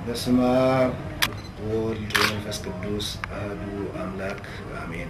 በስመ አብ ወወልድ ወመንፈስ ቅዱስ አሐዱ አምላክ አሜን።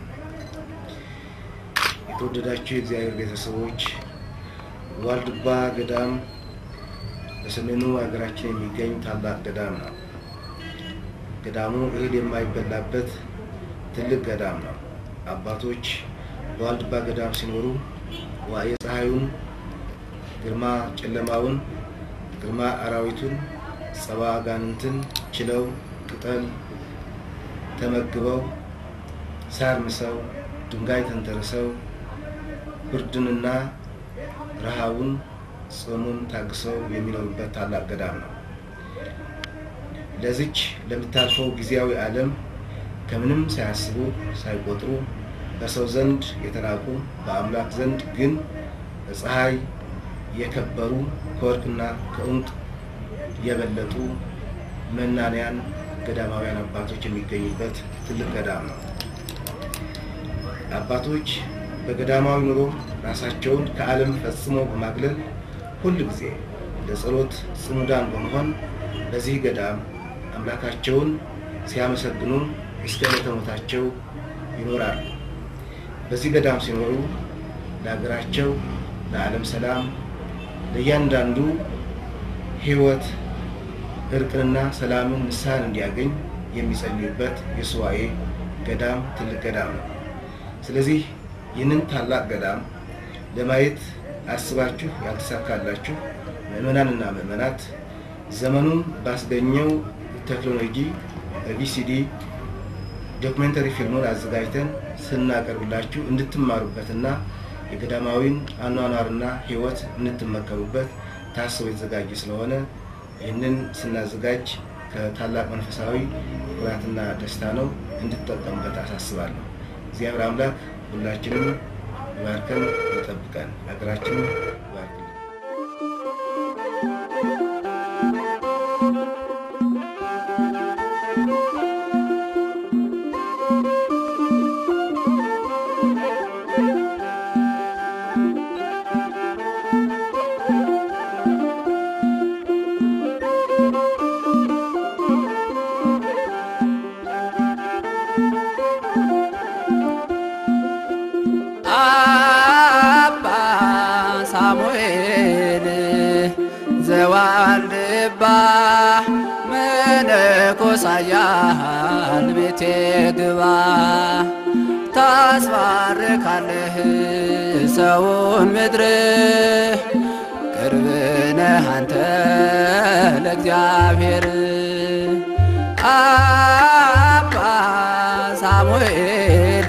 የተወደዳችሁ የእግዚአብሔር ቤተሰቦች ዋልድባ ገዳም በሰሜኑ ሀገራችን የሚገኝ ታላቅ ገዳም ነው። ገዳሙ እህል የማይበላበት ትልቅ ገዳም ነው። አባቶች በዋልድባ ገዳም ሲኖሩ ዋዕየ ፀሐዩን፣ ግርማ ጨለማውን፣ ግርማ አራዊቱን፣ ጸባ አጋንንትን ችለው ቅጠል ተመግበው ሳር ምሰው ድንጋይ ተንተርሰው ብርድንና ረሃቡን ጾሙን ታግሰው የሚኖሩበት ታላቅ ገዳም ነው። ለዚች ለምታልፈው ጊዜያዊ ዓለም ከምንም ሳያስቡ ሳይቆጥሩ በሰው ዘንድ የተናቁ በአምላክ ዘንድ ግን በፀሐይ የከበሩ ከወርቅና ከዕንቁ የበለጡ መናንያን ገዳማውያን አባቶች የሚገኙበት ትልቅ ገዳም ነው። አባቶች በገዳማዊ ኑሮ ራሳቸውን ከዓለም ፈጽሞ በማግለል ሁል ጊዜ ለጸሎት ጽሙዳን በመሆን በዚህ ገዳም አምላካቸውን ሲያመሰግኑ እስከ ዕለተ ሞታቸው ይኖራሉ። በዚህ ገዳም ሲኖሩ ለሀገራቸው፣ ለዓለም ሰላም፣ ለእያንዳንዱ ሕይወት እርቅንና ሰላምን ንስሐን እንዲያገኝ የሚጸልዩበት የሱባኤ ገዳም ትልቅ ገዳም ነው። ስለዚህ ይህንን ታላቅ ገዳም ለማየት አስባችሁ ያልተሳካላችሁ ምዕመናንና ምዕመናት ዘመኑን ባስገኘው ቴክኖሎጂ በቪሲዲ ዶክሜንተሪ ፊልሙን አዘጋጅተን ስናቀርብላችሁ እንድትማሩበትና የገዳማዊን አኗኗርና ሕይወት እንድትመከሩበት ታስቦ የተዘጋጀ ስለሆነ ይህንን ስናዘጋጅ ከታላቅ መንፈሳዊ ኩራትና ደስታ ነው። እንድትጠቀሙበት አሳስባለሁ። እግዚአብሔር አምላክ ሁላችንም ይባርከን፣ ይጠብቀን፣ ሀገራችንን ይባርክልን። አባ ሳሙኤል ዘዋልድባ መነኮሳያን ቤቴ ግባ ታስባርካለህ ሰውን ምድር ቅርብ ነህ አንተ ለእግዚአብሔር አባ ሳሙኤል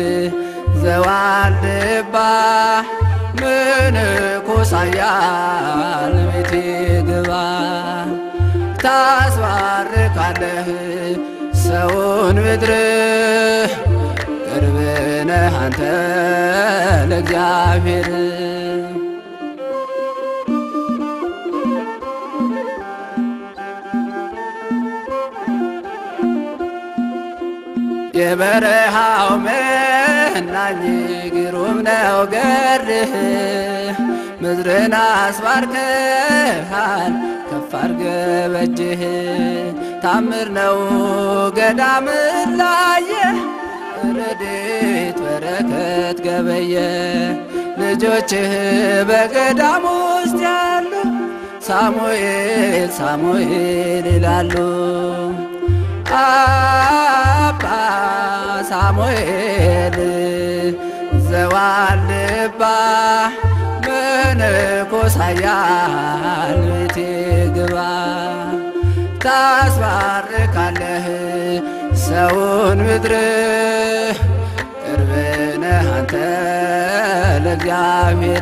ዘዋልድባ ምንኩሳያል ቤቴ ግባ ታስባርካለህ ሰውን ምድር ቅርብ ነህ አንተ ለእግዚአብሔር የበረሃው መናኝ ግሩም ነው ገርህ ምድርን አስባርከሃል ከፍ አርገ በእጅህ ታምር ነው ገዳምን ላየ ረድኤት በረከት ገበየ ልጆችህ በገዳም ውስጥ ያሉ ሳሙኤል ሳሙኤል ይላሉ። አባ ሳሙኤል ዘዋልድባ መነኮሳያን ቤቴ ግባ ታስባርካለህ ሰውን ምድር ቅርብ ነህ አንተ ለእግዚአብሔር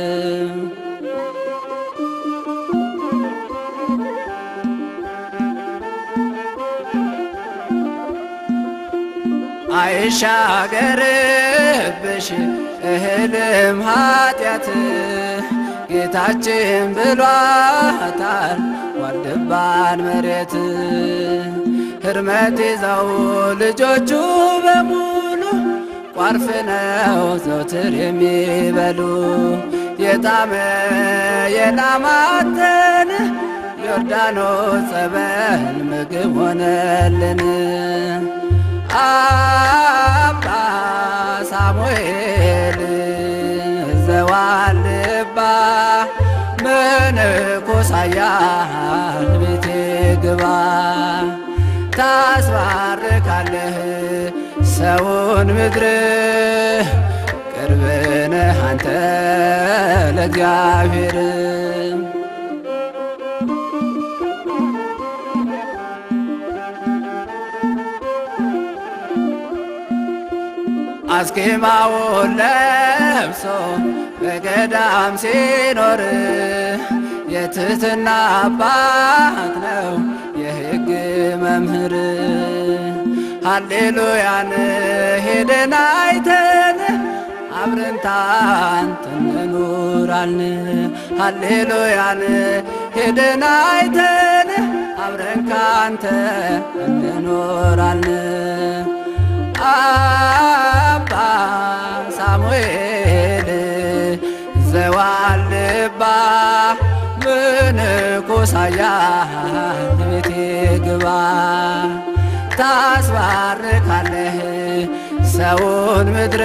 አይሻገርብሽ እህልም ኃጢአት ጌታችን ብሏታል ዋልድባን መሬት ሕርመት ይዘው ልጆቹ በሙሉ ቋርፍ ነው ዘውትር የሚበሉ የጣመ የላማተን ዮርዳኖስ ጸበል ምግብ ሆነልን። አባ ሳሙኤል ዘዋልባ መነኮሳያን ቤቴ ግባ ታስባርካለህ ሰውን ምድር ቅርብነህ አንተ ለእግዚአብሔር አስኬማውን ለብሶ በገዳም ሲኖር የትህትና አባት ነው የሕግ መምህር። ሃሌሉያን ሄደን አይተን አብረን ታንተ እንኑራልን። ሃሌሉያን ሄደን አይተን አብረን ካንተ እንኖራልን። አባ ሳሙኤል ዘዋልባ ምንኮሳያን ቤቴ ግባ ታስባርካለህ ሰውን ምድር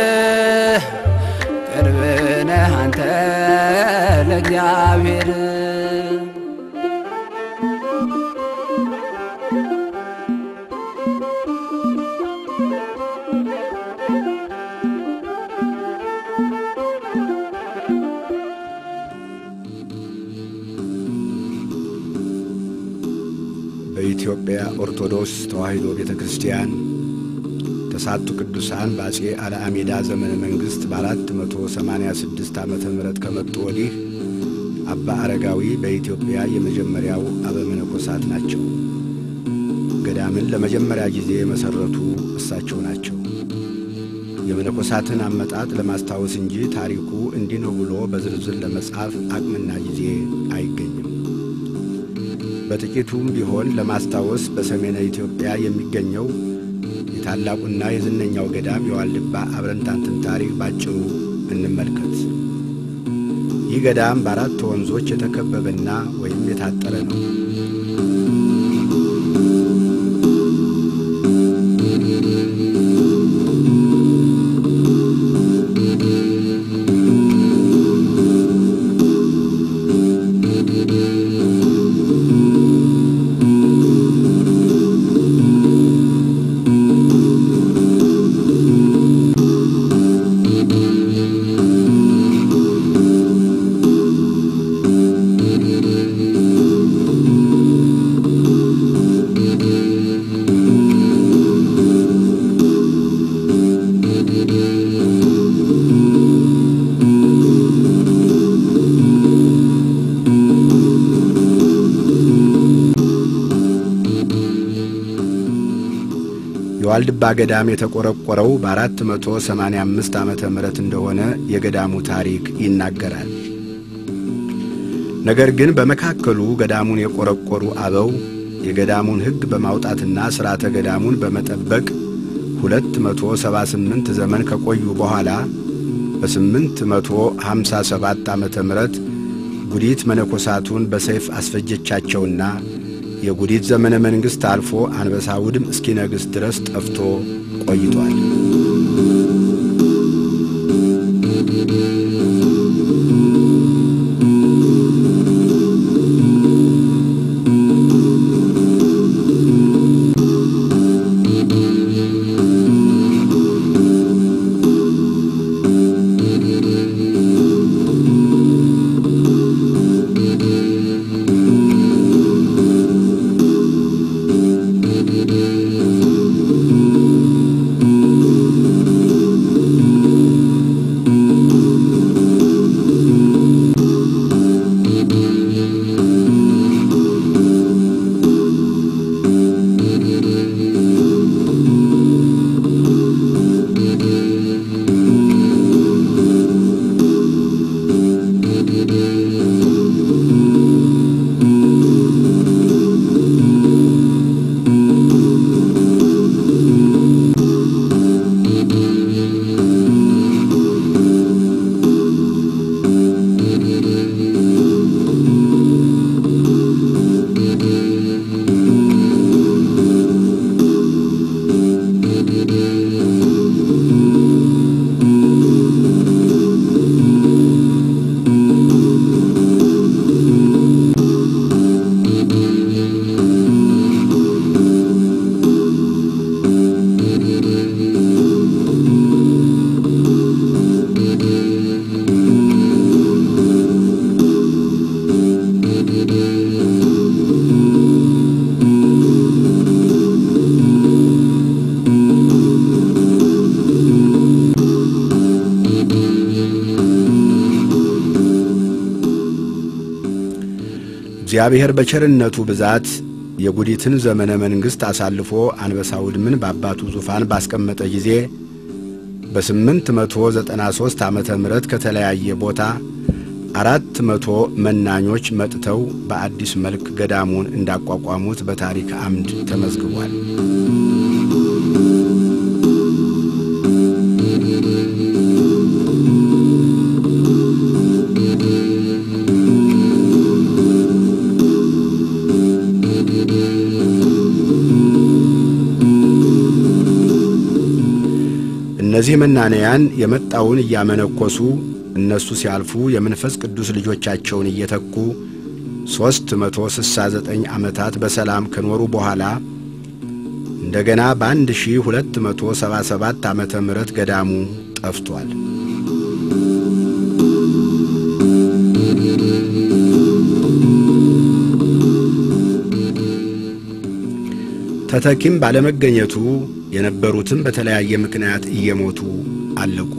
ቅርብነህ አንተ ለእግዚአብሔር በኢትዮጵያ ኦርቶዶክስ ተዋሕዶ ቤተ ክርስቲያን ተሳቱ ቅዱሳን በአጼ አልአሜዳ ዘመነ መንግሥት በ486 ዓመተ ምህረት ከመጡ ወዲህ አባ አረጋዊ በኢትዮጵያ የመጀመሪያው አበመነኮሳት ናቸው። ገዳምን ለመጀመሪያ ጊዜ የመሠረቱ እሳቸው ናቸው። የመነኮሳትን አመጣጥ ለማስታወስ እንጂ ታሪኩ እንዲህ ነው ብሎ በዝርዝር ለመጻፍ አቅምና ጊዜ አይገኝም። በጥቂቱም ቢሆን ለማስታወስ በሰሜነ ኢትዮጵያ የሚገኘው የታላቁና የዝነኛው ገዳም የዋልድባ አብረንታንትን ታሪክ ባጭሩ እንመልከት። ይህ ገዳም በአራት ወንዞች የተከበበና ወይም የታጠረ ነው። የዋልድባ ገዳም የተቆረቆረው በ485 ዓመተ ምህረት እንደሆነ የገዳሙ ታሪክ ይናገራል። ነገር ግን በመካከሉ ገዳሙን የቆረቆሩ አበው የገዳሙን ሕግ በማውጣትና ሥርዓተ ገዳሙን በመጠበቅ 278 ዘመን ከቆዩ በኋላ በ857 ዓመተ ምህረት ጉዲት መነኮሳቱን በሰይፍ አስፈጀቻቸውና የጉዲት ዘመነ መንግሥት አልፎ አንበሳ ውድም እስኪነግስ ድረስ ጠፍቶ ቆይቷል። እግዚአብሔር በቸርነቱ ብዛት የጉዲትን ዘመነ መንግሥት አሳልፎ አንበሳ ውድምን በአባቱ ዙፋን ባስቀመጠ ጊዜ በስምንት መቶ ዘጠና ሦስት ዓመተ ምሕረት ከተለያየ ቦታ አራት መቶ መናኞች መጥተው በአዲስ መልክ ገዳሙን እንዳቋቋሙት በታሪክ አምድ ተመዝግቧል። እነዚህ መናንያን የመጣውን እያመነኮሱ እነሱ ሲያልፉ የመንፈስ ቅዱስ ልጆቻቸውን እየተኩ ሦስት መቶ ስሳ ዘጠኝ ዓመታት በሰላም ከኖሩ በኋላ እንደገና በአንድ ሺህ ሁለት መቶ ሰባ ሰባት ዓመተ ምሕረት ገዳሙ ጠፍቷል። ተተኪም ባለመገኘቱ የነበሩትም በተለያየ ምክንያት እየሞቱ አለቁ።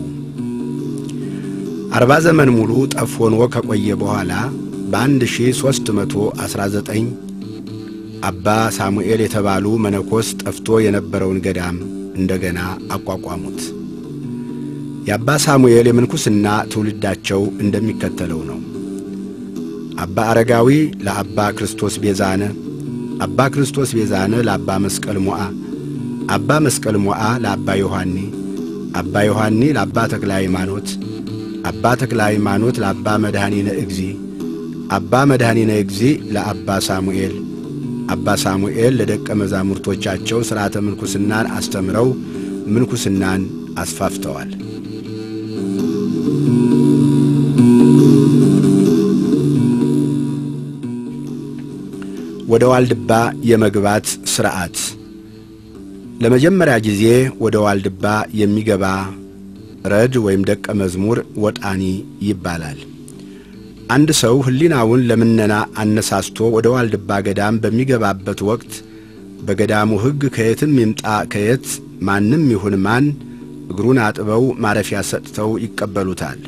አርባ ዘመን ሙሉ ጠፍ ሆኖ ከቆየ በኋላ በአንድ ሺህ ሦስት መቶ ዐሥራ ዘጠኝ አባ ሳሙኤል የተባሉ መነኮስ ጠፍቶ የነበረውን ገዳም እንደገና አቋቋሙት። የአባ ሳሙኤል የምንኩስና ትውልዳቸው እንደሚከተለው ነው። አባ አረጋዊ ለአባ ክርስቶስ ቤዛነ፣ አባ ክርስቶስ ቤዛነ ለአባ መስቀል ሞዓ፣ አባ መስቀል ሞዓ ለአባ ዮሐኒ፣ አባ ዮሐኒ ለአባ ተክለ ሃይማኖት፣ አባ ተክለ ሃይማኖት ለአባ መድኃኒነ እግዚ፣ አባ መድኃኒነ እግዚ ለአባ ሳሙኤል፣ አባ ሳሙኤል ለደቀ መዛሙርቶቻቸው ሥርዓተ ምንኩስናን አስተምረው ምንኩስናን አስፋፍተዋል። ወደ ዋልድባ የመግባት ሥርዓት ለመጀመሪያ ጊዜ ወደ ዋልድባ የሚገባ ረድ ወይም ደቀ መዝሙር ወጣኒ ይባላል። አንድ ሰው ሕሊናውን ለምነና አነሳስቶ ወደ ዋልድባ ገዳም በሚገባበት ወቅት በገዳሙ ሕግ ከየትም ይምጣ ከየት ማንም ይሁን ማን እግሩን አጥበው ማረፊያ ሰጥተው ይቀበሉታል።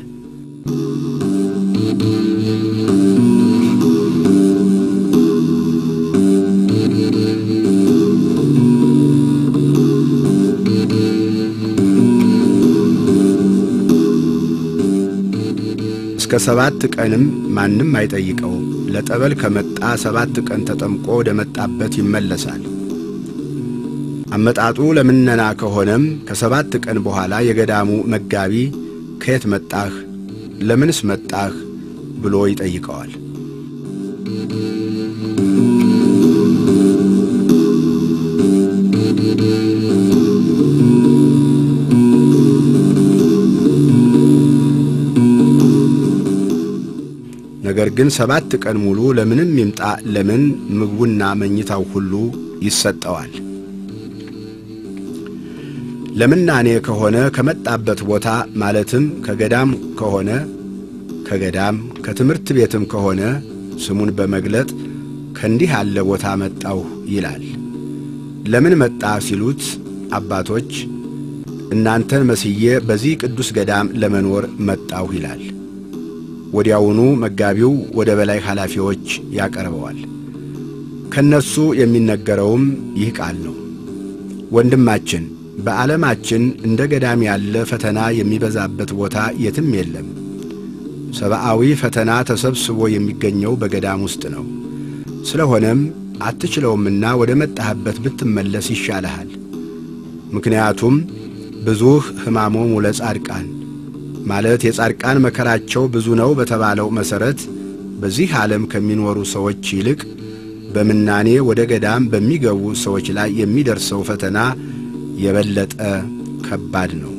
እስከ ሰባት ቀንም ማንም አይጠይቀውም። ለጠበል ከመጣ ሰባት ቀን ተጠምቆ ወደ መጣበት ይመለሳል። አመጣጡ ለምነና ከሆነም ከሰባት ቀን በኋላ የገዳሙ መጋቢ ከየት መጣህ? ለምንስ መጣህ? ብሎ ይጠይቀዋል። ነገር ግን ሰባት ቀን ሙሉ ለምንም ይምጣ ለምን ምግቡና መኝታው ሁሉ ይሰጠዋል። ለምናኔ ከሆነ ከመጣበት ቦታ ማለትም ከገዳም ከሆነ ከገዳም ከትምህርት ቤትም ከሆነ ስሙን በመግለጥ ከእንዲህ ያለ ቦታ መጣሁ ይላል። ለምን መጣ ሲሉት አባቶች እናንተን መስዬ በዚህ ቅዱስ ገዳም ለመኖር መጣሁ ይላል። ወዲያውኑ መጋቢው ወደ በላይ ኃላፊዎች ያቀርበዋል። ከነሱ የሚነገረውም ይህ ቃል ነው። ወንድማችን በዓለማችን እንደ ገዳም ያለ ፈተና የሚበዛበት ቦታ የትም የለም። ሰብአዊ ፈተና ተሰብስቦ የሚገኘው በገዳም ውስጥ ነው። ስለሆነም አትችለውምና ወደ መጣህበት ብትመለስ ይሻልሃል። ምክንያቱም ብዙህ ሕማሞሙ ለጻድቃን ማለት የጻድቃን መከራቸው ብዙ ነው በተባለው መሠረት በዚህ ዓለም ከሚኖሩ ሰዎች ይልቅ በምናኔ ወደ ገዳም በሚገቡ ሰዎች ላይ የሚደርሰው ፈተና የበለጠ ከባድ ነው።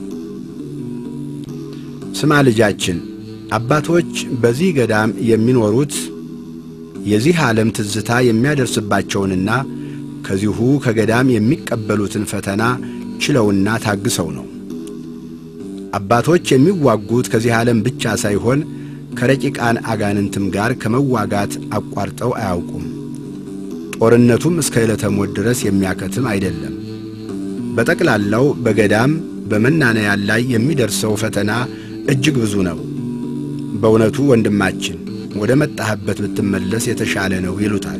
ስማ ልጃችን፣ አባቶች በዚህ ገዳም የሚኖሩት የዚህ ዓለም ትዝታ የሚያደርስባቸውንና ከዚሁ ከገዳም የሚቀበሉትን ፈተና ችለውና ታግሰው ነው። አባቶች የሚዋጉት ከዚህ ዓለም ብቻ ሳይሆን ከረቂቃን አጋንንትም ጋር ከመዋጋት አቋርጠው አያውቁም። ጦርነቱም እስከ ዕለተ ሞት ድረስ የሚያከትም አይደለም። በጠቅላላው በገዳም በመናነያን ላይ የሚደርሰው ፈተና እጅግ ብዙ ነው። በእውነቱ ወንድማችን ወደ መጣህበት ብትመለስ የተሻለ ነው ይሉታል።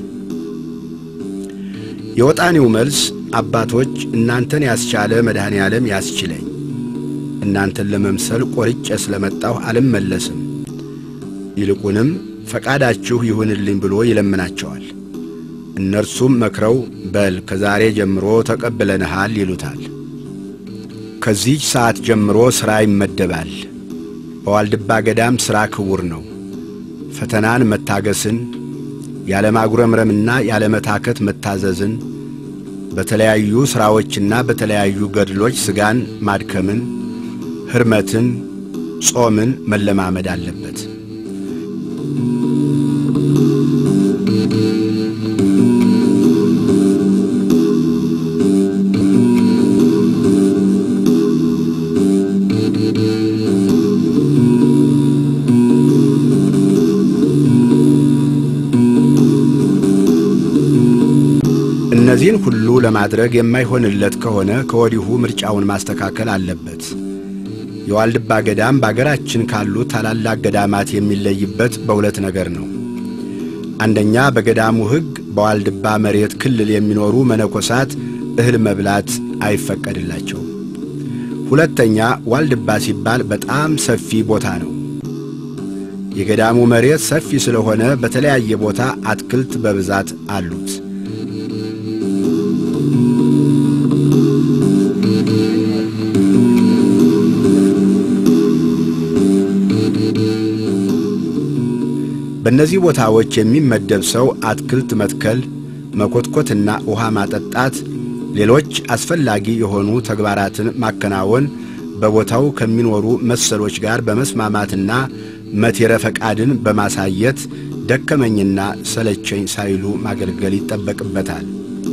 የወጣኔው መልስ አባቶች እናንተን ያስቻለ መድኃኔ ዓለም ያስችለኝ፣ እናንተን ለመምሰል ቆርጬ ስለመጣሁ አልመለስም፣ ይልቁንም ፈቃዳችሁ ይሁንልኝ ብሎ ይለምናቸዋል። እነርሱም መክረው በል ከዛሬ ጀምሮ ተቀብለንሃል ይሉታል። ከዚህች ሰዓት ጀምሮ ሥራ ይመደባል። በዋልድባ ገዳም ሥራ ክቡር ነው። ፈተናን መታገስን፣ ያለማጉረምረምና ያለመታከት መታዘዝን፣ በተለያዩ ሥራዎችና በተለያዩ ገድሎች ሥጋን ማድከምን፣ ሕርመትን፣ ጾምን መለማመድ አለበት። እነዚህን ሁሉ ለማድረግ የማይሆንለት ከሆነ ከወዲሁ ምርጫውን ማስተካከል አለበት። የዋልድባ ገዳም በአገራችን ካሉ ታላላቅ ገዳማት የሚለይበት በሁለት ነገር ነው። አንደኛ በገዳሙ ሕግ በዋልድባ መሬት ክልል የሚኖሩ መነኮሳት እህል መብላት አይፈቀድላቸውም። ሁለተኛ ዋልድባ ሲባል በጣም ሰፊ ቦታ ነው። የገዳሙ መሬት ሰፊ ስለሆነ በተለያየ ቦታ አትክልት በብዛት አሉት። በእነዚህ ቦታዎች የሚመደብ ሰው አትክልት መትከል፣ መኮትኮትና ውሃ ማጠጣት፣ ሌሎች አስፈላጊ የሆኑ ተግባራትን ማከናወን በቦታው ከሚኖሩ መሰሎች ጋር በመስማማትና መቴረ ፈቃድን በማሳየት ደከመኝና ሰለቸኝ ሳይሉ ማገልገል ይጠበቅበታል።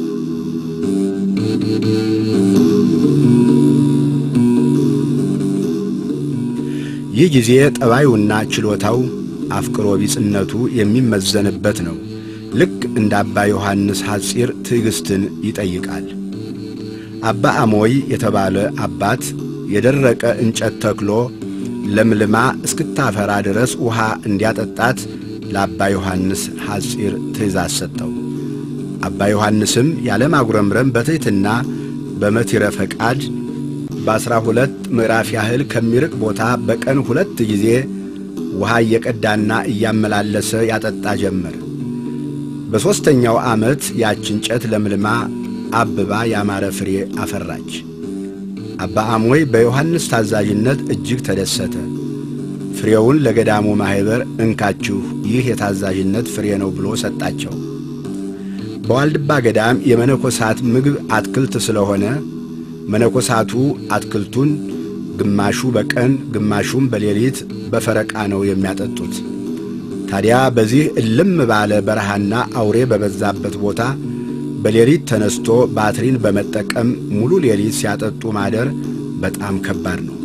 ይህ ጊዜ ጠባዩና ችሎታው አፍቅሮ ቢጽነቱ የሚመዘንበት ነው። ልክ እንደ አባ ዮሐንስ ሐጺር ትዕግሥትን ይጠይቃል። አባ አሞይ የተባለ አባት የደረቀ እንጨት ተክሎ ለምልማ እስክታፈራ ድረስ ውሃ እንዲያጠጣት ለአባ ዮሐንስ ሐጺር ትእዛዝ ሰጠው። አባ ዮሐንስም ያለማጉረምረም በትሕትና በመቲረ ፈቃድ በአሥራ ሁለት ምዕራፍ ያህል ከሚርቅ ቦታ በቀን ሁለት ጊዜ ውሃ እየቀዳና እያመላለሰ ያጠጣ ጀመር። በሦስተኛው ዓመት ያች እንጨት ለምልማ አብባ ያማረ ፍሬ አፈራች። አባ አሞይ በዮሐንስ ታዛዥነት እጅግ ተደሰተ። ፍሬውን ለገዳሙ ማኅበር እንካችሁ፣ ይህ የታዛዥነት ፍሬ ነው ብሎ ሰጣቸው። በዋልድባ ገዳም የመነኮሳት ምግብ አትክልት ስለሆነ መነኮሳቱ አትክልቱን ግማሹ በቀን ግማሹም በሌሊት በፈረቃ ነው የሚያጠጡት። ታዲያ በዚህ እልም ባለ በረሃና አውሬ በበዛበት ቦታ በሌሊት ተነስቶ ባትሪን በመጠቀም ሙሉ ሌሊት ሲያጠጡ ማደር በጣም ከባድ ነው።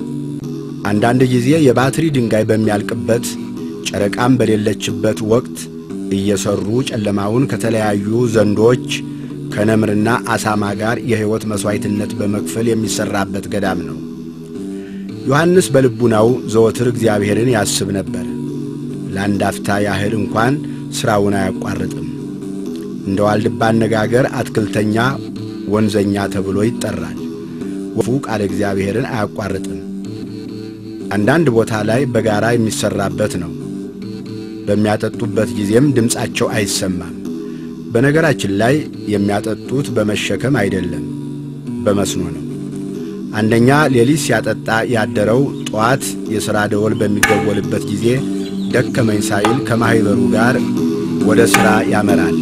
አንዳንድ ጊዜ የባትሪ ድንጋይ በሚያልቅበት ጨረቃም በሌለችበት ወቅት እየሰሩ ጨለማውን ከተለያዩ ዘንዶች ከነምርና አሳማ ጋር የሕይወት መሥዋዕትነት በመክፈል የሚሠራበት ገዳም ነው። ዮሐንስ በልቡናው ዘወትር እግዚአብሔርን ያስብ ነበር። ለአንድ አፍታ ያህል እንኳን ሥራውን አያቋርጥም። እንደ ዋልድባ አነጋገር አትክልተኛ ወንዘኛ ተብሎ ይጠራል። ወፉ ቃለ እግዚአብሔርን አያቋርጥም። አንዳንድ ቦታ ላይ በጋራ የሚሠራበት ነው። በሚያጠጡበት ጊዜም ድምፃቸው አይሰማም። በነገራችን ላይ የሚያጠጡት በመሸከም አይደለም፣ በመስኖ ነው። አንደኛ ሌሊት ሲያጠጣ ያደረው ጠዋት የሥራ ደወል በሚደወልበት ጊዜ ደከመኝ ሳይል ከማኅበሩ ጋር ወደ ሥራ ያመራል።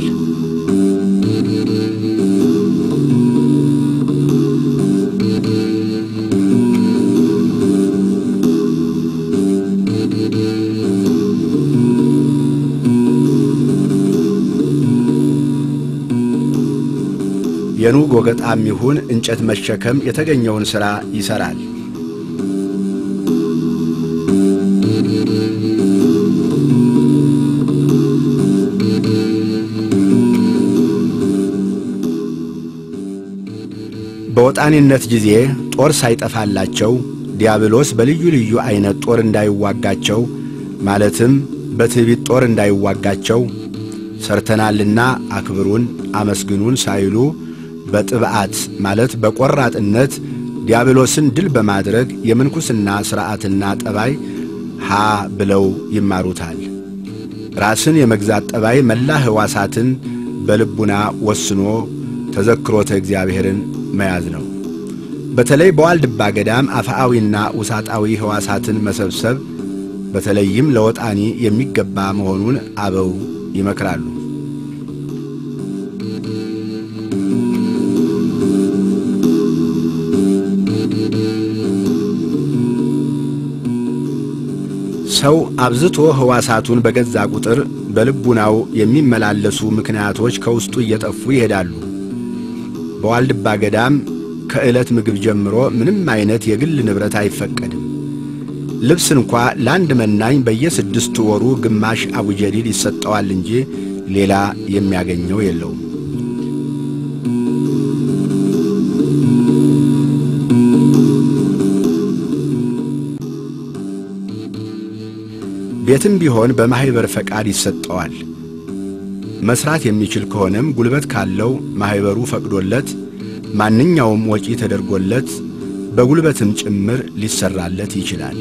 የኑግ ወገጣም ይሁን እንጨት መሸከም የተገኘውን ሥራ ይሠራል። በወጣኔነት ጊዜ ጦር ሳይጠፋላቸው ዲያብሎስ በልዩ ልዩ ዐይነት ጦር እንዳይዋጋቸው ማለትም በትዕቢት ጦር እንዳይዋጋቸው ሰርተናልና አክብሩን አመስግኑን ሳይሉ በጥብዓት ማለት በቆራጥነት ዲያብሎስን ድል በማድረግ የምንኩስና ሥርዓትና ጠባይ ሃ ብለው ይማሩታል። ራስን የመግዛት ጠባይ መላ ሕዋሳትን በልቡና ወስኖ ተዘክሮተ እግዚአብሔርን መያዝ ነው። በተለይ በዋልድባ ገዳም አፍአዊና ውሳጣዊ ሕዋሳትን መሰብሰብ በተለይም ለወጣኒ የሚገባ መሆኑን አበው ይመክራሉ። ሰው አብዝቶ ሕዋሳቱን በገዛ ቁጥር በልቡናው የሚመላለሱ ምክንያቶች ከውስጡ እየጠፉ ይሄዳሉ። በዋልድባ ገዳም ከዕለት ምግብ ጀምሮ ምንም አይነት የግል ንብረት አይፈቀድም። ልብስ እንኳ ለአንድ መናኝ በየስድስት ወሩ ግማሽ አቡጀዲድ ይሰጠዋል እንጂ ሌላ የሚያገኘው የለውም። ቤትም ቢሆን በማኅበር ፈቃድ ይሰጠዋል። መሥራት የሚችል ከሆነም ጉልበት ካለው ማኅበሩ ፈቅዶለት ማንኛውም ወጪ ተደርጎለት በጉልበትም ጭምር ሊሰራለት ይችላል።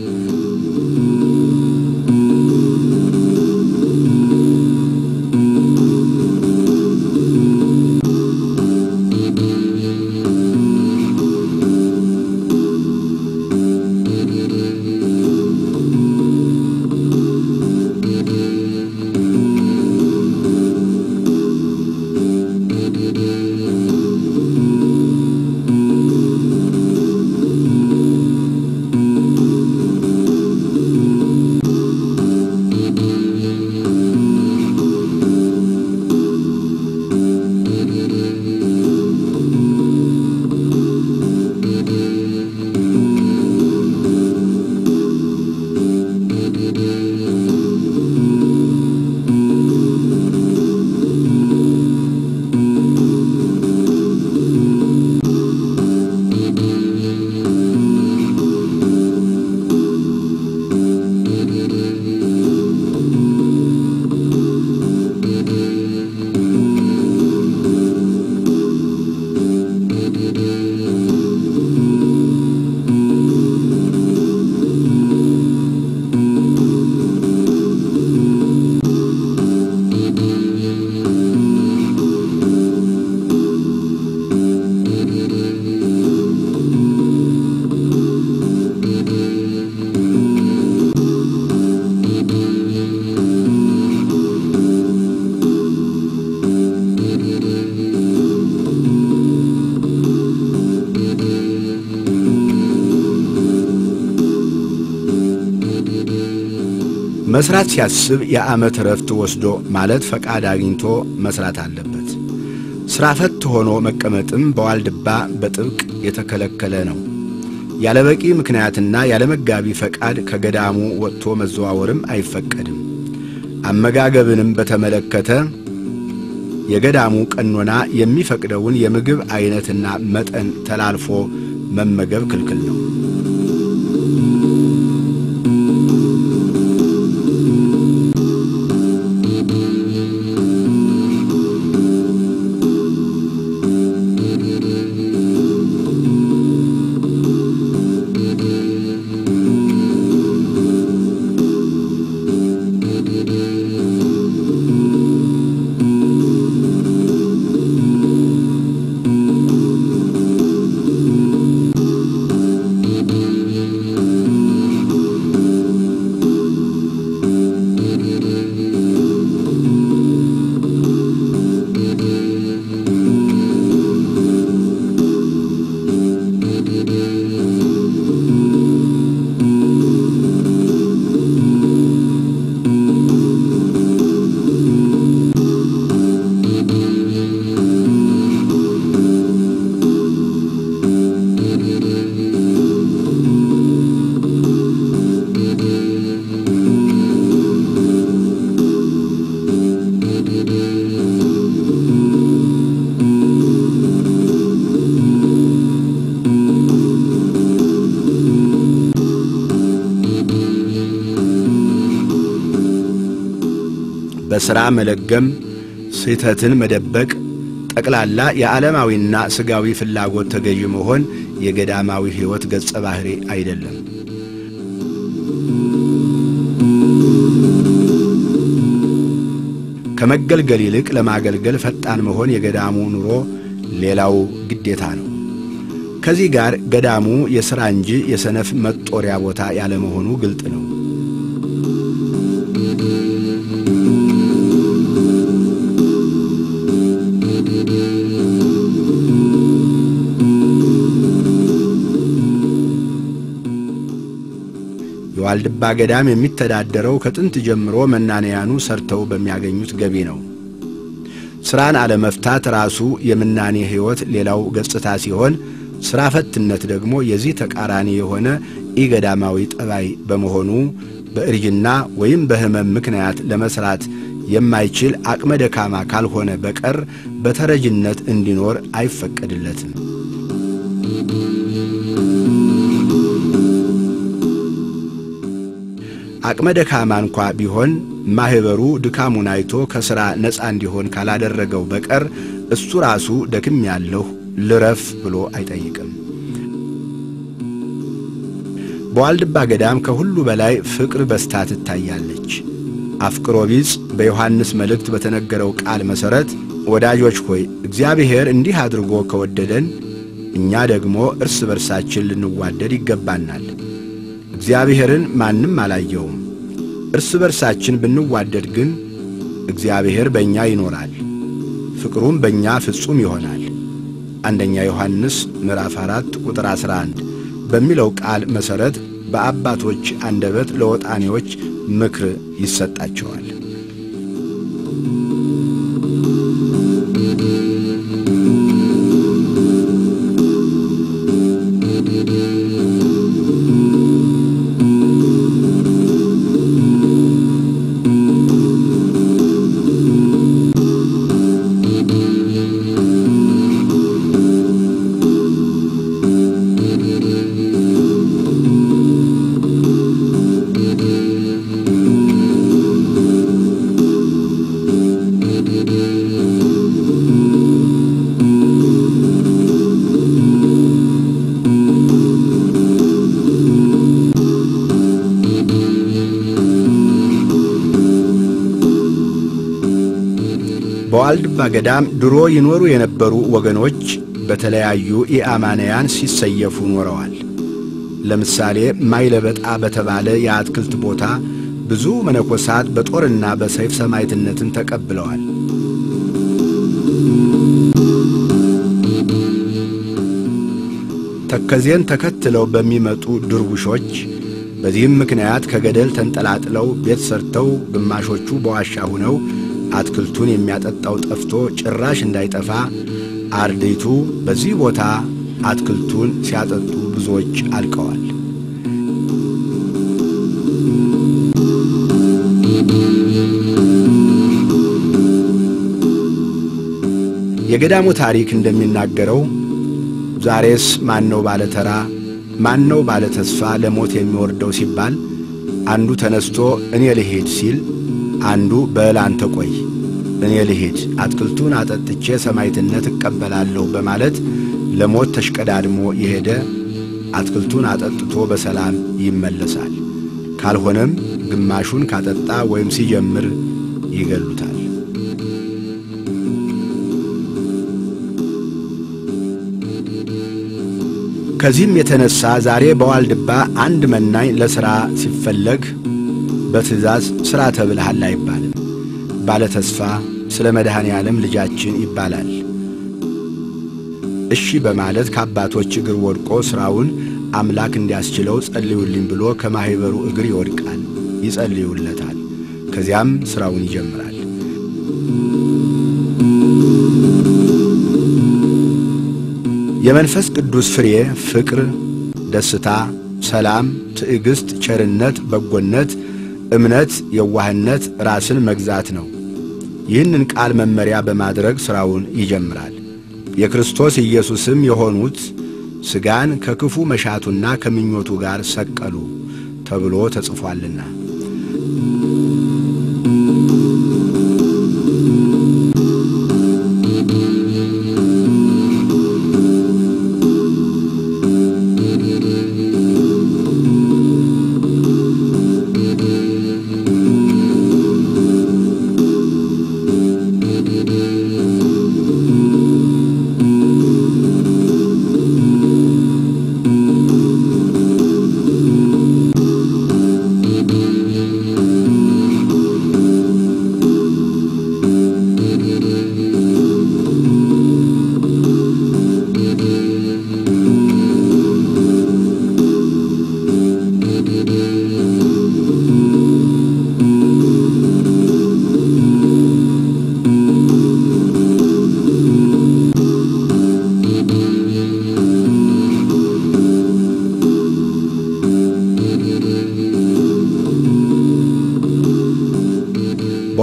መስራት ሲያስብ የዓመት ረፍት ወስዶ ማለት ፈቃድ አግኝቶ መስራት አለበት። ሥራ ፈት ሆኖ መቀመጥም በዋልድባ በጥብቅ የተከለከለ ነው። ያለ በቂ ምክንያትና ያለ መጋቢ ፈቃድ ከገዳሙ ወጥቶ መዘዋወርም አይፈቀድም። አመጋገብንም በተመለከተ የገዳሙ ቀኖና የሚፈቅደውን የምግብ ዐይነትና መጠን ተላልፎ መመገብ ክልክል ነው። በሥራ መለገም፣ ስህተትን መደበቅ፣ ጠቅላላ የዓለማዊና ሥጋዊ ፍላጎት ተገዥ መሆን የገዳማዊ ሕይወት ገጸ ባሕሪ አይደለም። ከመገልገል ይልቅ ለማገልገል ፈጣን መሆን የገዳሙ ኑሮ ሌላው ግዴታ ነው። ከዚህ ጋር ገዳሙ የሥራ እንጂ የሰነፍ መጦሪያ ቦታ ያለመሆኑ ግልጥ ነው። የዋልድባ ገዳም የሚተዳደረው ከጥንት ጀምሮ መናንያኑ ሰርተው በሚያገኙት ገቢ ነው። ሥራን አለመፍታት ራሱ የምናኔ ሕይወት ሌላው ገጽታ ሲሆን ሥራ ፈትነት ደግሞ የዚህ ተቃራኒ የሆነ ኢገዳማዊ ጠባይ በመሆኑ በእርጅና ወይም በሕመም ምክንያት ለመሥራት የማይችል አቅመ ደካማ ካልሆነ በቀር በተረጅነት እንዲኖር አይፈቀድለትም። አቅመ ደካማ እንኳ ቢሆን ማኅበሩ ድካሙን አይቶ ከሥራ ነፃ እንዲሆን ካላደረገው በቀር እሱ ራሱ ደክም ያለሁ ልረፍ ብሎ አይጠይቅም። በዋልድባ ገዳም ከሁሉ በላይ ፍቅር በስታ ትታያለች። አፍቅሮ ቢጽ በዮሐንስ መልእክት በተነገረው ቃል መሠረት ወዳጆች ሆይ እግዚአብሔር እንዲህ አድርጎ ከወደደን እኛ ደግሞ እርስ በርሳችን ልንዋደድ ይገባናል። እግዚአብሔርን ማንም አላየውም። እርስ በርሳችን ብንዋደድ ግን እግዚአብሔር በእኛ ይኖራል፣ ፍቅሩም በእኛ ፍጹም ይሆናል። አንደኛ ዮሐንስ ምዕራፍ 4 ቁጥር 11 በሚለው ቃል መሠረት በአባቶች አንደበት ለወጣኔዎች ምክር ይሰጣቸዋል። በዋልድባ ገዳም ድሮ ይኖሩ የነበሩ ወገኖች በተለያዩ ኢአማንያን ሲሰየፉ ኖረዋል። ለምሳሌ ማይለበጣ በተባለ የአትክልት ቦታ ብዙ መነኮሳት በጦርና በሰይፍ ሰማዕትነትን ተቀብለዋል። ተከዜን ተከትለው በሚመጡ ድርቡሾች በዚህም ምክንያት ከገደል ተንጠላጥለው ቤት ሰርተው ግማሾቹ በዋሻ ሁነው አትክልቱን የሚያጠጣው ጠፍቶ ጭራሽ እንዳይጠፋ አርድእቱ በዚህ ቦታ አትክልቱን ሲያጠጡ ብዙዎች አልቀዋል። የገዳሙ ታሪክ እንደሚናገረው ዛሬስ ማነው ባለ ተራ ማነው ባለ ተስፋ ለሞት የሚወርደው ሲባል አንዱ ተነስቶ እኔ ልሄድ ሲል አንዱ በል አንተ ቆይ እኔ ልሄድ አትክልቱን አጠጥቼ ሰማዕትነት እቀበላለሁ በማለት ለሞት ተሽቀዳድሞ የሄደ አትክልቱን አጠጥቶ በሰላም ይመለሳል። ካልሆነም ግማሹን ካጠጣ ወይም ሲጀምር ይገሉታል። ከዚህም የተነሳ ዛሬ በዋልድባ አንድ መናኝ ለሥራ ሲፈለግ በትእዛዝ ሥራ ተብልሃል አይባልም። ባለ ተስፋ ስለ መድኃኔ ዓለም ልጃችን ይባላል። እሺ በማለት ከአባቶች እግር ወድቆ ሥራውን አምላክ እንዲያስችለው ጸልዩልኝ ብሎ ከማኅበሩ እግር ይወድቃል፣ ይጸልዩለታል። ከዚያም ሥራውን ይጀምራል። የመንፈስ ቅዱስ ፍሬ ፍቅር፣ ደስታ፣ ሰላም፣ ትዕግሥት፣ ቸርነት፣ በጎነት፣ እምነት፣ የዋህነት፣ ራስን መግዛት ነው። ይህንን ቃል መመሪያ በማድረግ ሥራውን ይጀምራል። የክርስቶስ ኢየሱስም የሆኑት ሥጋን ከክፉ መሻቱና ከምኞቱ ጋር ሰቀሉ ተብሎ ተጽፏልና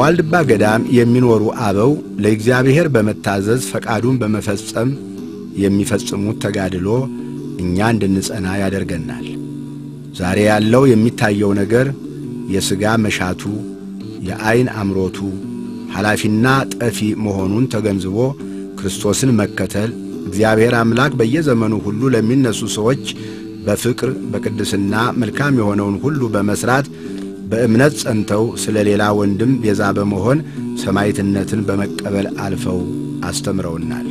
በዋልድባ ገዳም የሚኖሩ አበው ለእግዚአብሔር በመታዘዝ ፈቃዱን በመፈጸም የሚፈጽሙት ተጋድሎ እኛ እንድንጸና ያደርገናል። ዛሬ ያለው የሚታየው ነገር የሥጋ መሻቱ፣ የዐይን አምሮቱ ኃላፊና ጠፊ መሆኑን ተገንዝቦ ክርስቶስን መከተል እግዚአብሔር አምላክ በየዘመኑ ሁሉ ለሚነሱ ሰዎች በፍቅር በቅድስና መልካም የሆነውን ሁሉ በመሥራት በእምነት ጸንተው ስለ ሌላ ወንድም ቤዛ በመሆን ሰማዕትነትን በመቀበል አልፈው አስተምረውናል።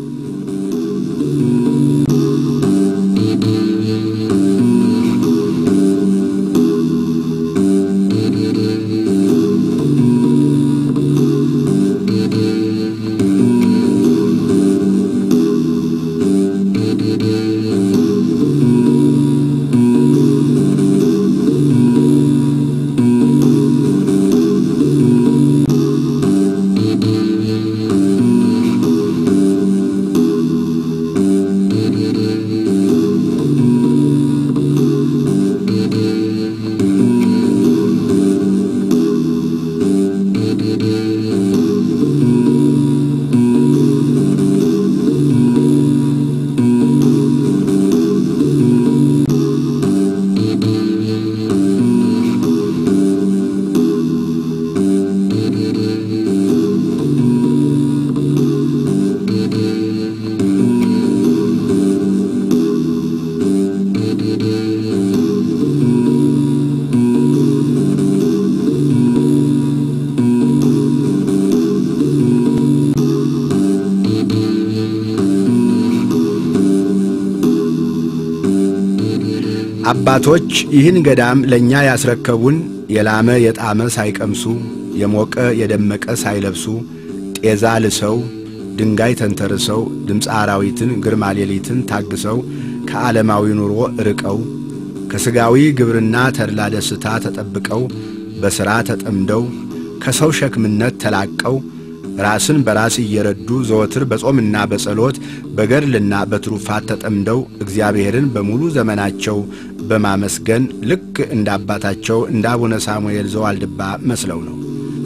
አባቶች ይህን ገዳም ለእኛ ያስረከቡን የላመ የጣመ ሳይቀምሱ የሞቀ የደመቀ ሳይለብሱ ጤዛ ልሰው ድንጋይ ተንተርሰው ድምፀ አራዊትን ግርማ ሌሊትን ታግሰው ከዓለማዊ ኑሮ ርቀው ከሥጋዊ ግብርና ተድላ ደስታ ተጠብቀው በሥራ ተጠምደው ከሰው ሸክምነት ተላቀው ራስን በራስ እየረዱ ዘወትር በጾምና በጸሎት በገድልና በትሩፋት ተጠምደው እግዚአብሔርን በሙሉ ዘመናቸው በማመስገን ልክ እንደ አባታቸው እንደ አቡነ ሳሙኤል ዘዋልድባ መስለው ነው።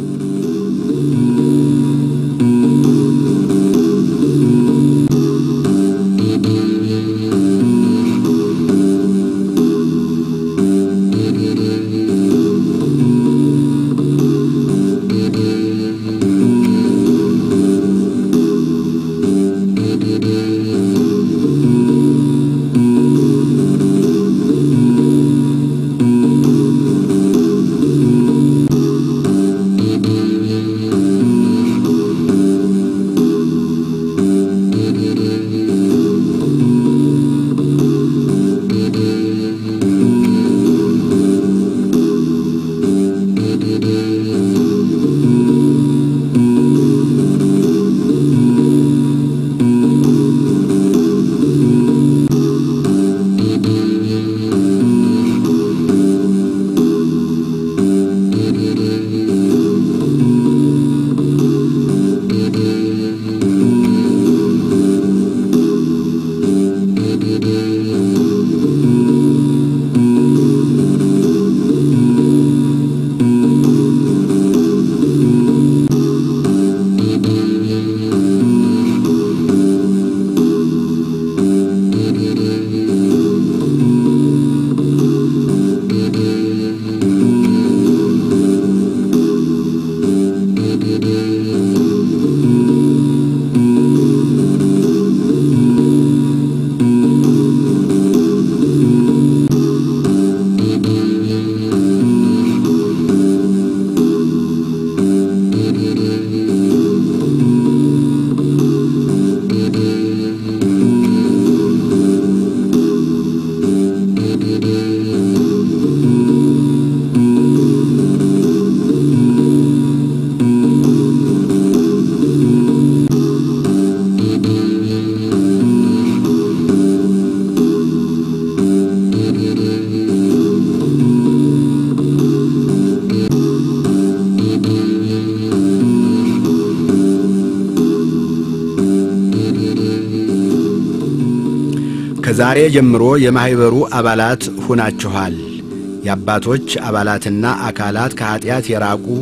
ከዛሬ ጀምሮ የማኅበሩ አባላት ሁናችኋል። የአባቶች አባላትና አካላት ከኀጢአት የራቁ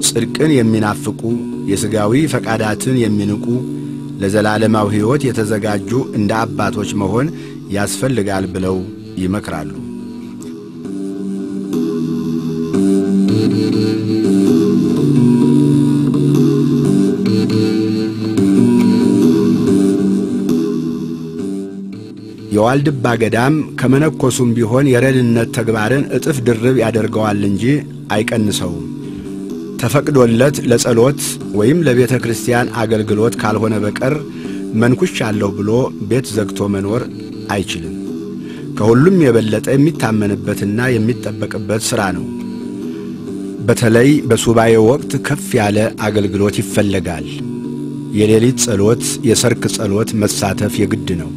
ጽድቅን የሚናፍቁ የሥጋዊ ፈቃዳትን የሚንቁ ለዘላለማዊ ሕይወት የተዘጋጁ እንደ አባቶች መሆን ያስፈልጋል ብለው ይመክራሉ። የዋልድባ ገዳም ከመነኮሱም ቢሆን የረድነት ተግባርን እጥፍ ድርብ ያደርገዋል እንጂ አይቀንሰውም። ተፈቅዶለት ለጸሎት ወይም ለቤተ ክርስቲያን አገልግሎት ካልሆነ በቀር መንኩሻለሁ ብሎ ቤት ዘግቶ መኖር አይችልም። ከሁሉም የበለጠ የሚታመንበትና የሚጠበቅበት ሥራ ነው። በተለይ በሱባኤ ወቅት ከፍ ያለ አገልግሎት ይፈለጋል። የሌሊት ጸሎት፣ የሰርክ ጸሎት መሳተፍ የግድ ነው።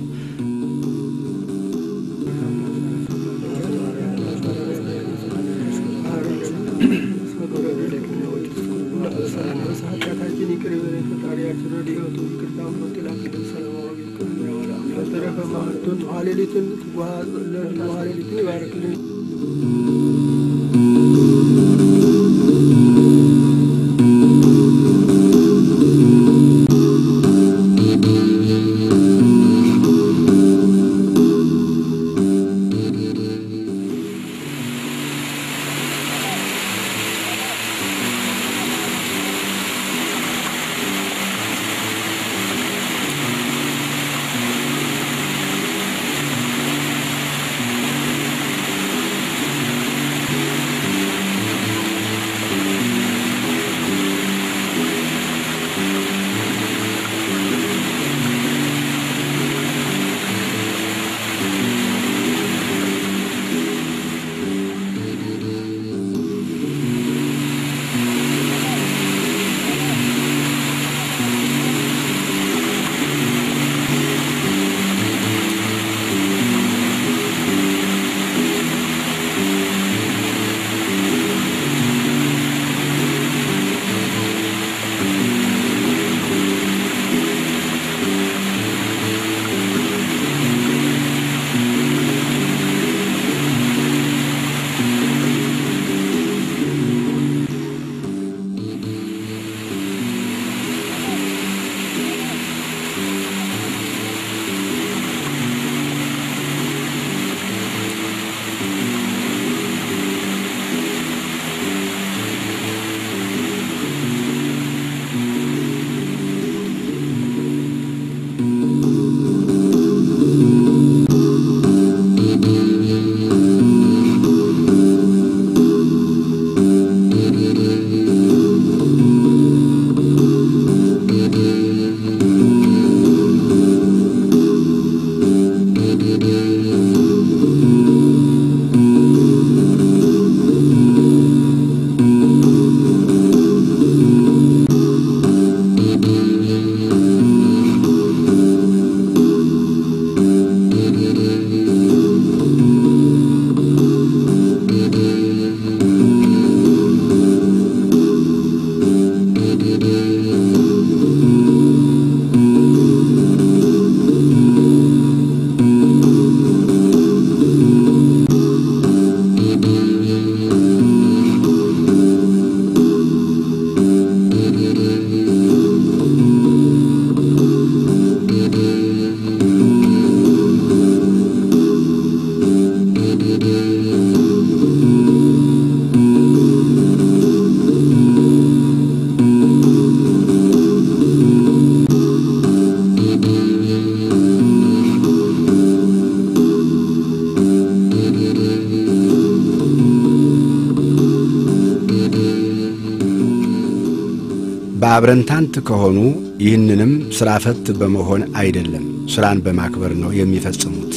በአብረንታንት ከሆኑ ይህንንም ሥራ ፈት በመሆን አይደለም፣ ሥራን በማክበር ነው የሚፈጽሙት።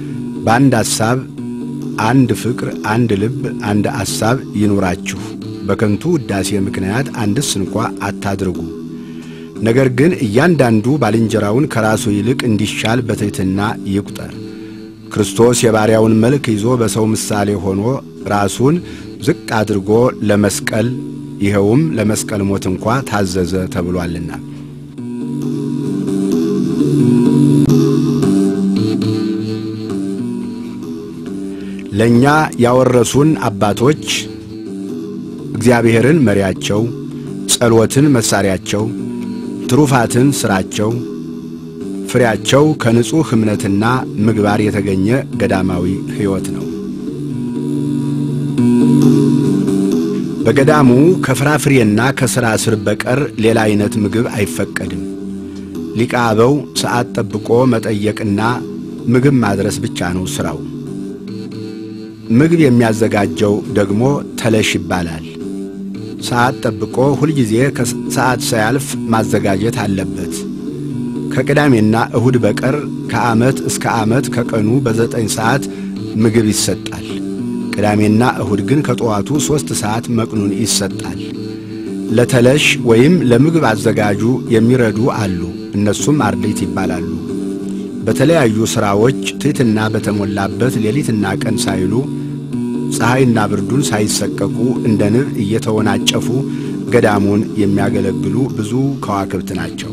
በአንድ ሐሳብ፣ አንድ ፍቅር፣ አንድ ልብ፣ አንድ ሐሳብ ይኑራችሁ። በከንቱ ውዳሴ ምክንያት አንድስ እንኳ አታድርጉ። ነገር ግን እያንዳንዱ ባልንጀራውን ከራሱ ይልቅ እንዲሻል በትሕትና ይቁጠር። ክርስቶስ የባሪያውን መልክ ይዞ በሰው ምሳሌ ሆኖ ራሱን ዝቅ አድርጎ ለመስቀል ይኸውም ለመስቀል ሞት እንኳ ታዘዘ ተብሏልና። ለእኛ ያወረሱን አባቶች እግዚአብሔርን መሪያቸው፣ ጸሎትን መሣሪያቸው፣ ትሩፋትን ሥራቸው፣ ፍሬያቸው ከንጹሕ እምነትና ምግባር የተገኘ ገዳማዊ ሕይወት ነው። በገዳሙ ከፍራፍሬና ከሥራ ስር በቀር ሌላ ዐይነት ምግብ አይፈቀድም። ሊቀ አበው ሰዓት ጠብቆ መጠየቅና ምግብ ማድረስ ብቻ ነው ሥራው። ምግብ የሚያዘጋጀው ደግሞ ተለሽ ይባላል። ሰዓት ጠብቆ ሁልጊዜ ከሰዓት ሳያልፍ ማዘጋጀት አለበት። ከቅዳሜና እሁድ በቀር ከዓመት እስከ ዓመት ከቀኑ በዘጠኝ ሰዓት ምግብ ይሰጣል። ቅዳሜና እሁድ ግን ከጠዋቱ ሦስት ሰዓት መቅኑን ይሰጣል። ለተለሽ ወይም ለምግብ አዘጋጁ የሚረዱ አሉ። እነሱም አርድእት ይባላሉ። በተለያዩ ሥራዎች ትሕትና በተሞላበት ሌሊትና ቀን ሳይሉ ፀሐይና ብርዱን ሳይሰቀቁ እንደ ንብ እየተወናጨፉ ገዳሙን የሚያገለግሉ ብዙ ከዋክብት ናቸው።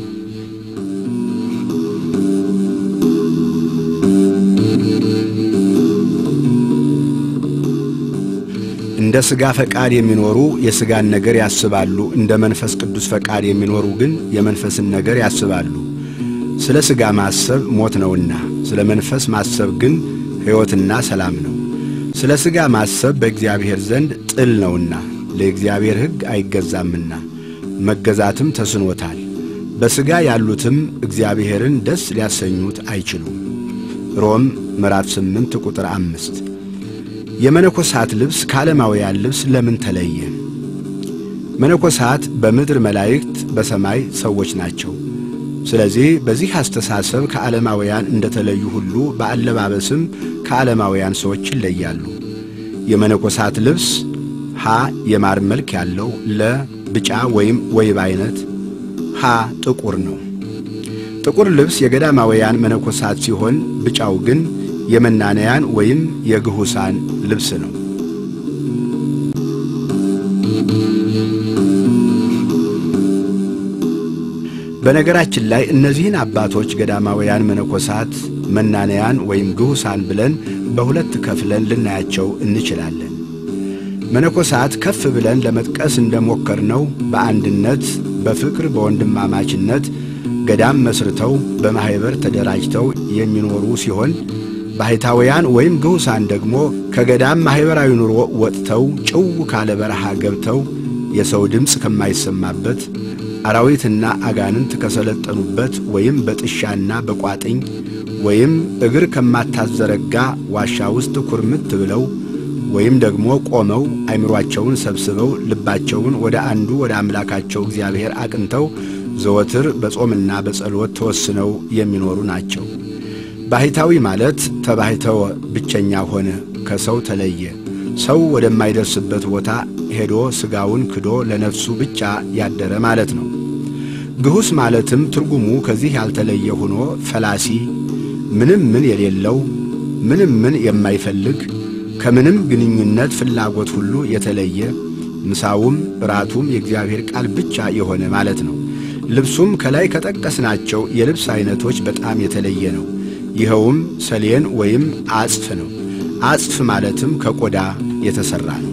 እንደ ሥጋ ፈቃድ የሚኖሩ የሥጋን ነገር ያስባሉ፣ እንደ መንፈስ ቅዱስ ፈቃድ የሚኖሩ ግን የመንፈስን ነገር ያስባሉ። ስለ ሥጋ ማሰብ ሞት ነውና፣ ስለ መንፈስ ማሰብ ግን ሕይወትና ሰላም ነው። ስለ ሥጋ ማሰብ በእግዚአብሔር ዘንድ ጥል ነውና፣ ለእግዚአብሔር ሕግ አይገዛምና መገዛትም ተስኖታል። በሥጋ ያሉትም እግዚአብሔርን ደስ ሊያሰኙት አይችሉም። ሮም ምዕራፍ 8 ቁጥር አምስት የመነኮሳት ልብስ ከዓለማውያን ልብስ ለምን ተለየ? መነኮሳት በምድር መላእክት፣ በሰማይ ሰዎች ናቸው። ስለዚህ በዚህ አስተሳሰብ ከዓለማውያን እንደተለዩ ሁሉ በአለባበስም ከዓለማውያን ሰዎች ይለያሉ። የመነኮሳት ልብስ ሀ የማር መልክ ያለው፣ ለ ብጫ ወይም ወይብ አይነት፣ ሀ ጥቁር ነው። ጥቁር ልብስ የገዳማውያን መነኮሳት ሲሆን ብጫው ግን የመናንያን ወይም የግሁሳን ልብስ ነው። በነገራችን ላይ እነዚህን አባቶች ገዳማውያን መነኮሳት፣ መናንያን ወይም ግሁሳን ብለን በሁለት ከፍለን ልናያቸው እንችላለን። መነኮሳት ከፍ ብለን ለመጥቀስ እንደሞከርነው በአንድነት በፍቅር በወንድማማችነት ገዳም መስርተው በማኅበር ተደራጅተው የሚኖሩ ሲሆን ባሕታውያን ወይም ግሁሳን ደግሞ ከገዳም ማኅበራዊ ኑሮ ወጥተው ጭው ካለ በረሃ ገብተው የሰው ድምፅ ከማይሰማበት አራዊትና አጋንንት ከሰለጠኑበት ወይም በጥሻና በቋጥኝ ወይም እግር ከማታዘረጋ ዋሻ ውስጥ ኩርምት ብለው ወይም ደግሞ ቆመው አእምሮአቸውን ሰብስበው ልባቸውን ወደ አንዱ ወደ አምላካቸው እግዚአብሔር አቅንተው ዘወትር በጾምና በጸሎት ተወስነው የሚኖሩ ናቸው። ባሕታዊ ማለት ተባሕተወ ብቸኛ ሆነ፣ ከሰው ተለየ፣ ሰው ወደማይደርስበት ቦታ ሄዶ ሥጋውን ክዶ ለነፍሱ ብቻ ያደረ ማለት ነው። ግሁስ ማለትም ትርጉሙ ከዚህ ያልተለየ ሆኖ ፈላሲ፣ ምንም ምን የሌለው፣ ምንም ምን የማይፈልግ፣ ከምንም ግንኙነት ፍላጎት ሁሉ የተለየ፣ ምሳውም እራቱም የእግዚአብሔር ቃል ብቻ የሆነ ማለት ነው። ልብሱም ከላይ ከጠቀስናቸው የልብስ ዐይነቶች በጣም የተለየ ነው። ይኸውም ሰሌን ወይም አጽፍ ነው። አጽፍ ማለትም ከቆዳ የተሠራ ነው።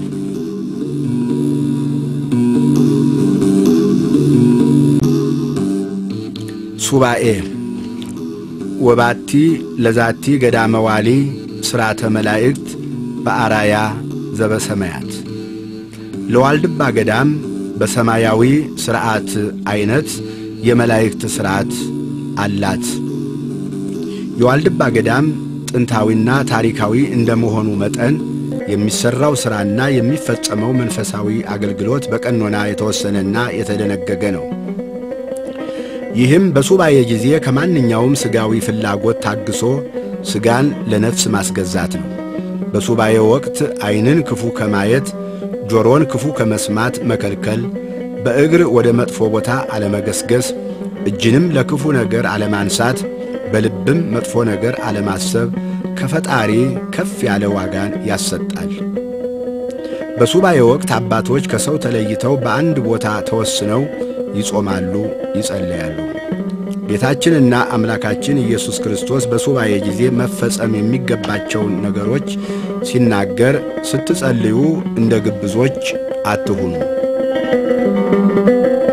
ሱባኤ ወባቲ ለዛቲ ገዳመ ዋሊ ሥርዓተ መላእክት በአራያ ዘበሰማያት ለዋልድባ ገዳም በሰማያዊ ሥርዓት ዐይነት የመላእክት ሥርዓት አላት። የዋልድባ ገዳም ጥንታዊና ታሪካዊ እንደመሆኑ መጠን የሚሠራው ሥራና የሚፈጸመው መንፈሳዊ አገልግሎት በቀኖና የተወሰነና የተደነገገ ነው። ይህም በሱባኤ ጊዜ ከማንኛውም ሥጋዊ ፍላጎት ታግሶ ሥጋን ለነፍስ ማስገዛት ነው። በሱባኤ ወቅት ዐይንን ክፉ ከማየት ጆሮን ክፉ ከመስማት መከልከል፣ በእግር ወደ መጥፎ ቦታ አለመገስገስ፣ እጅንም ለክፉ ነገር አለማንሳት፣ በልብም መጥፎ ነገር አለማሰብ ከፈጣሪ ከፍ ያለ ዋጋን ያሰጣል። በሱባኤ ወቅት አባቶች ከሰው ተለይተው በአንድ ቦታ ተወስነው ይጾማሉ፣ ይጸለያሉ። ጌታችንና አምላካችን ኢየሱስ ክርስቶስ በሱባኤ ጊዜ መፈጸም የሚገባቸውን ነገሮች ሲናገር ስትጸልዩ እንደ ግብዞች አትሁኑ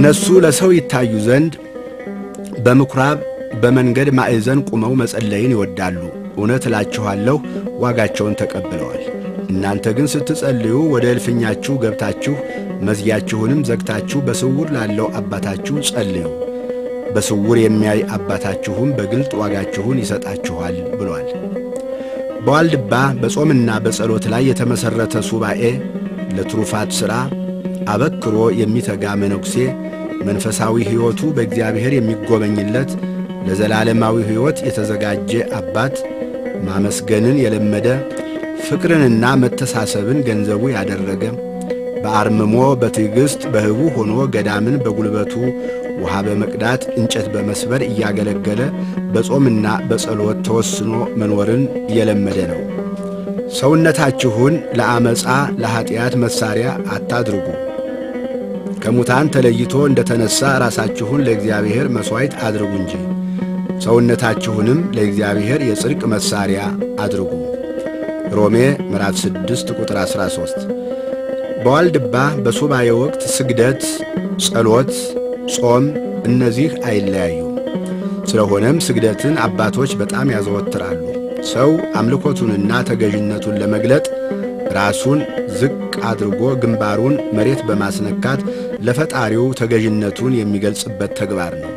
እነሱ ለሰው ይታዩ ዘንድ በምኵራብ በመንገድ ማዕዘን ቁመው መጸለይን ይወዳሉ። እውነት እላችኋለሁ ዋጋቸውን ተቀብለዋል። እናንተ ግን ስትጸልዩ ወደ እልፍኛችሁ ገብታችሁ መዝጊያችሁንም ዘግታችሁ በስውር ላለው አባታችሁ ጸልዩ። በስውር የሚያይ አባታችሁም በግልጥ ዋጋችሁን ይሰጣችኋል ብሏል። በዋልድባ በጾምና በጸሎት ላይ የተመሠረተ ሱባኤ ለትሩፋት ሥራ አበክሮ የሚተጋ መነኩሴ መንፈሳዊ ሕይወቱ በእግዚአብሔር የሚጎበኝለት ለዘላለማዊ ሕይወት የተዘጋጀ አባት ማመስገንን የለመደ ፍቅርንና መተሳሰብን ገንዘቡ ያደረገ በአርምሞ በትዕግሥት በህቡ ሆኖ ገዳምን በጉልበቱ ውሃ በመቅዳት እንጨት በመስበር እያገለገለ በጾምና በጸሎት ተወስኖ መኖርን የለመደ ነው። ሰውነታችሁን ለአመፃ ለኀጢአት መሣሪያ አታድርጉ። ከሙታን ተለይቶ እንደ ተነሣ ራሳችሁን ለእግዚአብሔር መሥዋዕት አድርጉ እንጂ ሰውነታችሁንም ለእግዚአብሔር የጽድቅ መሣሪያ አድርጉ። ሮሜ ምዕራፍ 6 ቁጥር 13። በዋልድባ በሱባኤ ወቅት ስግደት፣ ጸሎት፣ ጾም እነዚህ አይለያዩ። ስለሆነም ስግደትን አባቶች በጣም ያዘወትራሉ። ሰው አምልኮቱንና ተገዥነቱን ለመግለጥ ራሱን ዝቅ አድርጎ ግንባሩን መሬት በማስነካት ለፈጣሪው ተገዥነቱን የሚገልጽበት ተግባር ነው።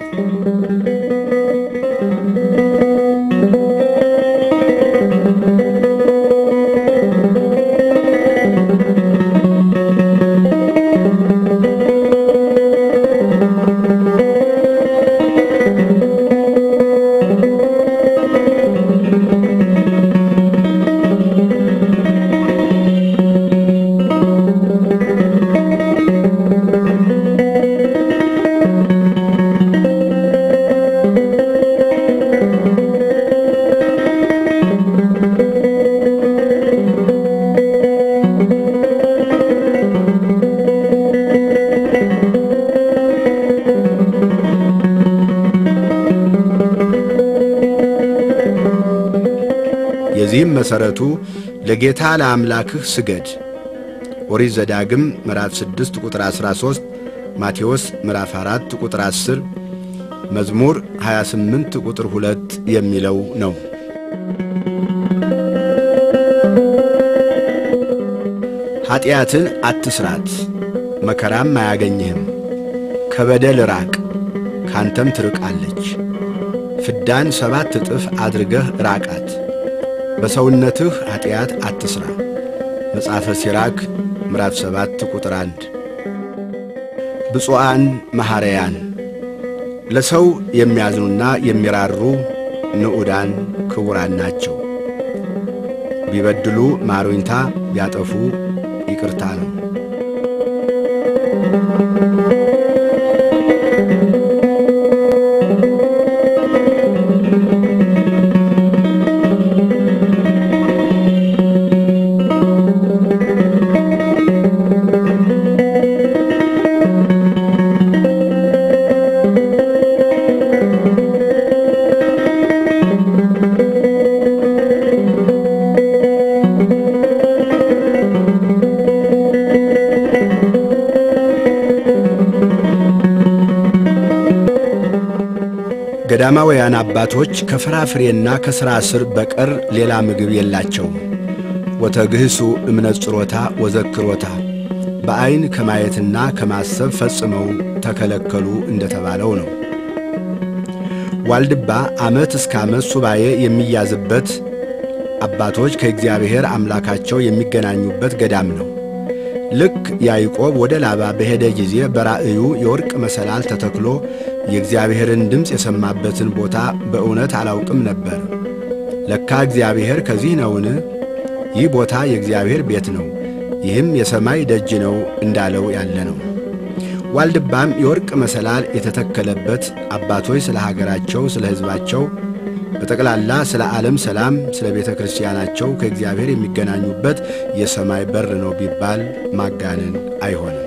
የዚህም መሠረቱ ለጌታ ለአምላክህ ስገድ። ኦሪት ዘዳግም ምዕራፍ 6 ቁጥር 13፣ ማቴዎስ ምዕራፍ 4 ቁጥር 10፣ መዝሙር 28 ቁጥር 2 የሚለው ነው። ኀጢአትን አትስራት፣ መከራም አያገኝህም። ከበደል ራቅ፣ ካንተም ትርቃለች። ፍዳን ሰባት እጥፍ አድርገህ ራቃት። በሰውነትህ ኀጢአት አትሥራ። መጽሐፈ ሲራክ ምዕራፍ 7 ቁጥር 1። ብፁዓን መሐረያን ለሰው የሚያዝኑና የሚራሩ ንዑዳን ክቡራን ናቸው። ቢበድሉ ማሩኝታ፣ ቢያጠፉ ይቅርታ ነው። ገዳማውያን አባቶች ከፍራፍሬና ከሥራ ስር በቀር ሌላ ምግብ የላቸውም። ወተግህሱ እምነጽሮታ ወዘክሮታ በዐይን ከማየትና ከማሰብ ፈጽመው ተከለከሉ እንደተባለው ነው። ዋልድባ ዓመት እስከ ዓመት ሱባኤ የሚያዝበት አባቶች ከእግዚአብሔር አምላካቸው የሚገናኙበት ገዳም ነው። ልክ ያዕቆብ ወደ ላባ በሄደ ጊዜ በራእዩ የወርቅ መሰላል ተተክሎ የእግዚአብሔርን ድምፅ የሰማበትን ቦታ በእውነት አላውቅም ነበር። ለካ እግዚአብሔር ከዚህ ነውን? ይህ ቦታ የእግዚአብሔር ቤት ነው፣ ይህም የሰማይ ደጅ ነው እንዳለው ያለ ነው። ዋልድባም የወርቅ መሰላል የተተከለበት አባቶች ስለ ሀገራቸው፣ ስለ ሕዝባቸው፣ በጠቅላላ ስለ ዓለም ሰላም፣ ስለ ቤተ ክርስቲያናቸው ከእግዚአብሔር የሚገናኙበት የሰማይ በር ነው ቢባል ማጋነን አይሆንም።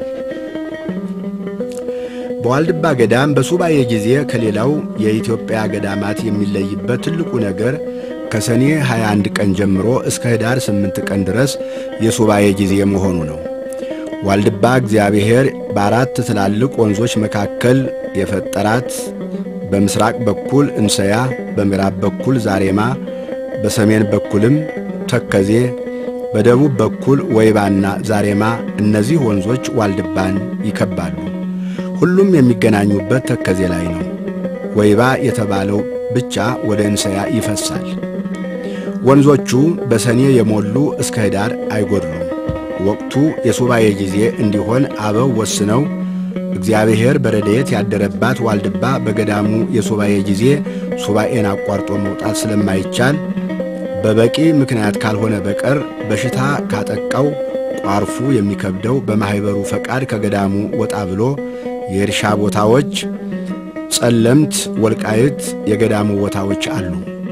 በዋልድባ ገዳም በሱባኤ ጊዜ ከሌላው የኢትዮጵያ ገዳማት የሚለይበት ትልቁ ነገር ከሰኔ 21 ቀን ጀምሮ እስከ ኅዳር 8 ቀን ድረስ የሱባኤ ጊዜ መሆኑ ነው። ዋልድባ እግዚአብሔር በአራት ትላልቅ ወንዞች መካከል የፈጠራት በምስራቅ በኩል እንሰያ፣ በምዕራብ በኩል ዛሬማ፣ በሰሜን በኩልም ተከዜ፣ በደቡብ በኩል ወይባና ዛሬማ እነዚህ ወንዞች ዋልድባን ይከባሉ። ሁሉም የሚገናኙበት ተከዜ ላይ ነው። ወይባ የተባለው ብቻ ወደ እንሰያ ይፈሳል። ወንዞቹ በሰኔ የሞሉ እስከ ኅዳር አይጎድሉም። ወቅቱ የሱባኤ ጊዜ እንዲሆን አበው ወስነው እግዚአብሔር በረድኤት ያደረባት ዋልድባ በገዳሙ የሱባኤ ጊዜ ሱባኤን አቋርጦ መውጣት ስለማይቻል በበቂ ምክንያት ካልሆነ በቀር በሽታ ካጠቃው ቋርፉ የሚከብደው በማኅበሩ ፈቃድ ከገዳሙ ወጣ ብሎ የእርሻ ቦታዎች፣ ጸለምት፣ ወልቃይት የገዳሙ ቦታዎች አሉ።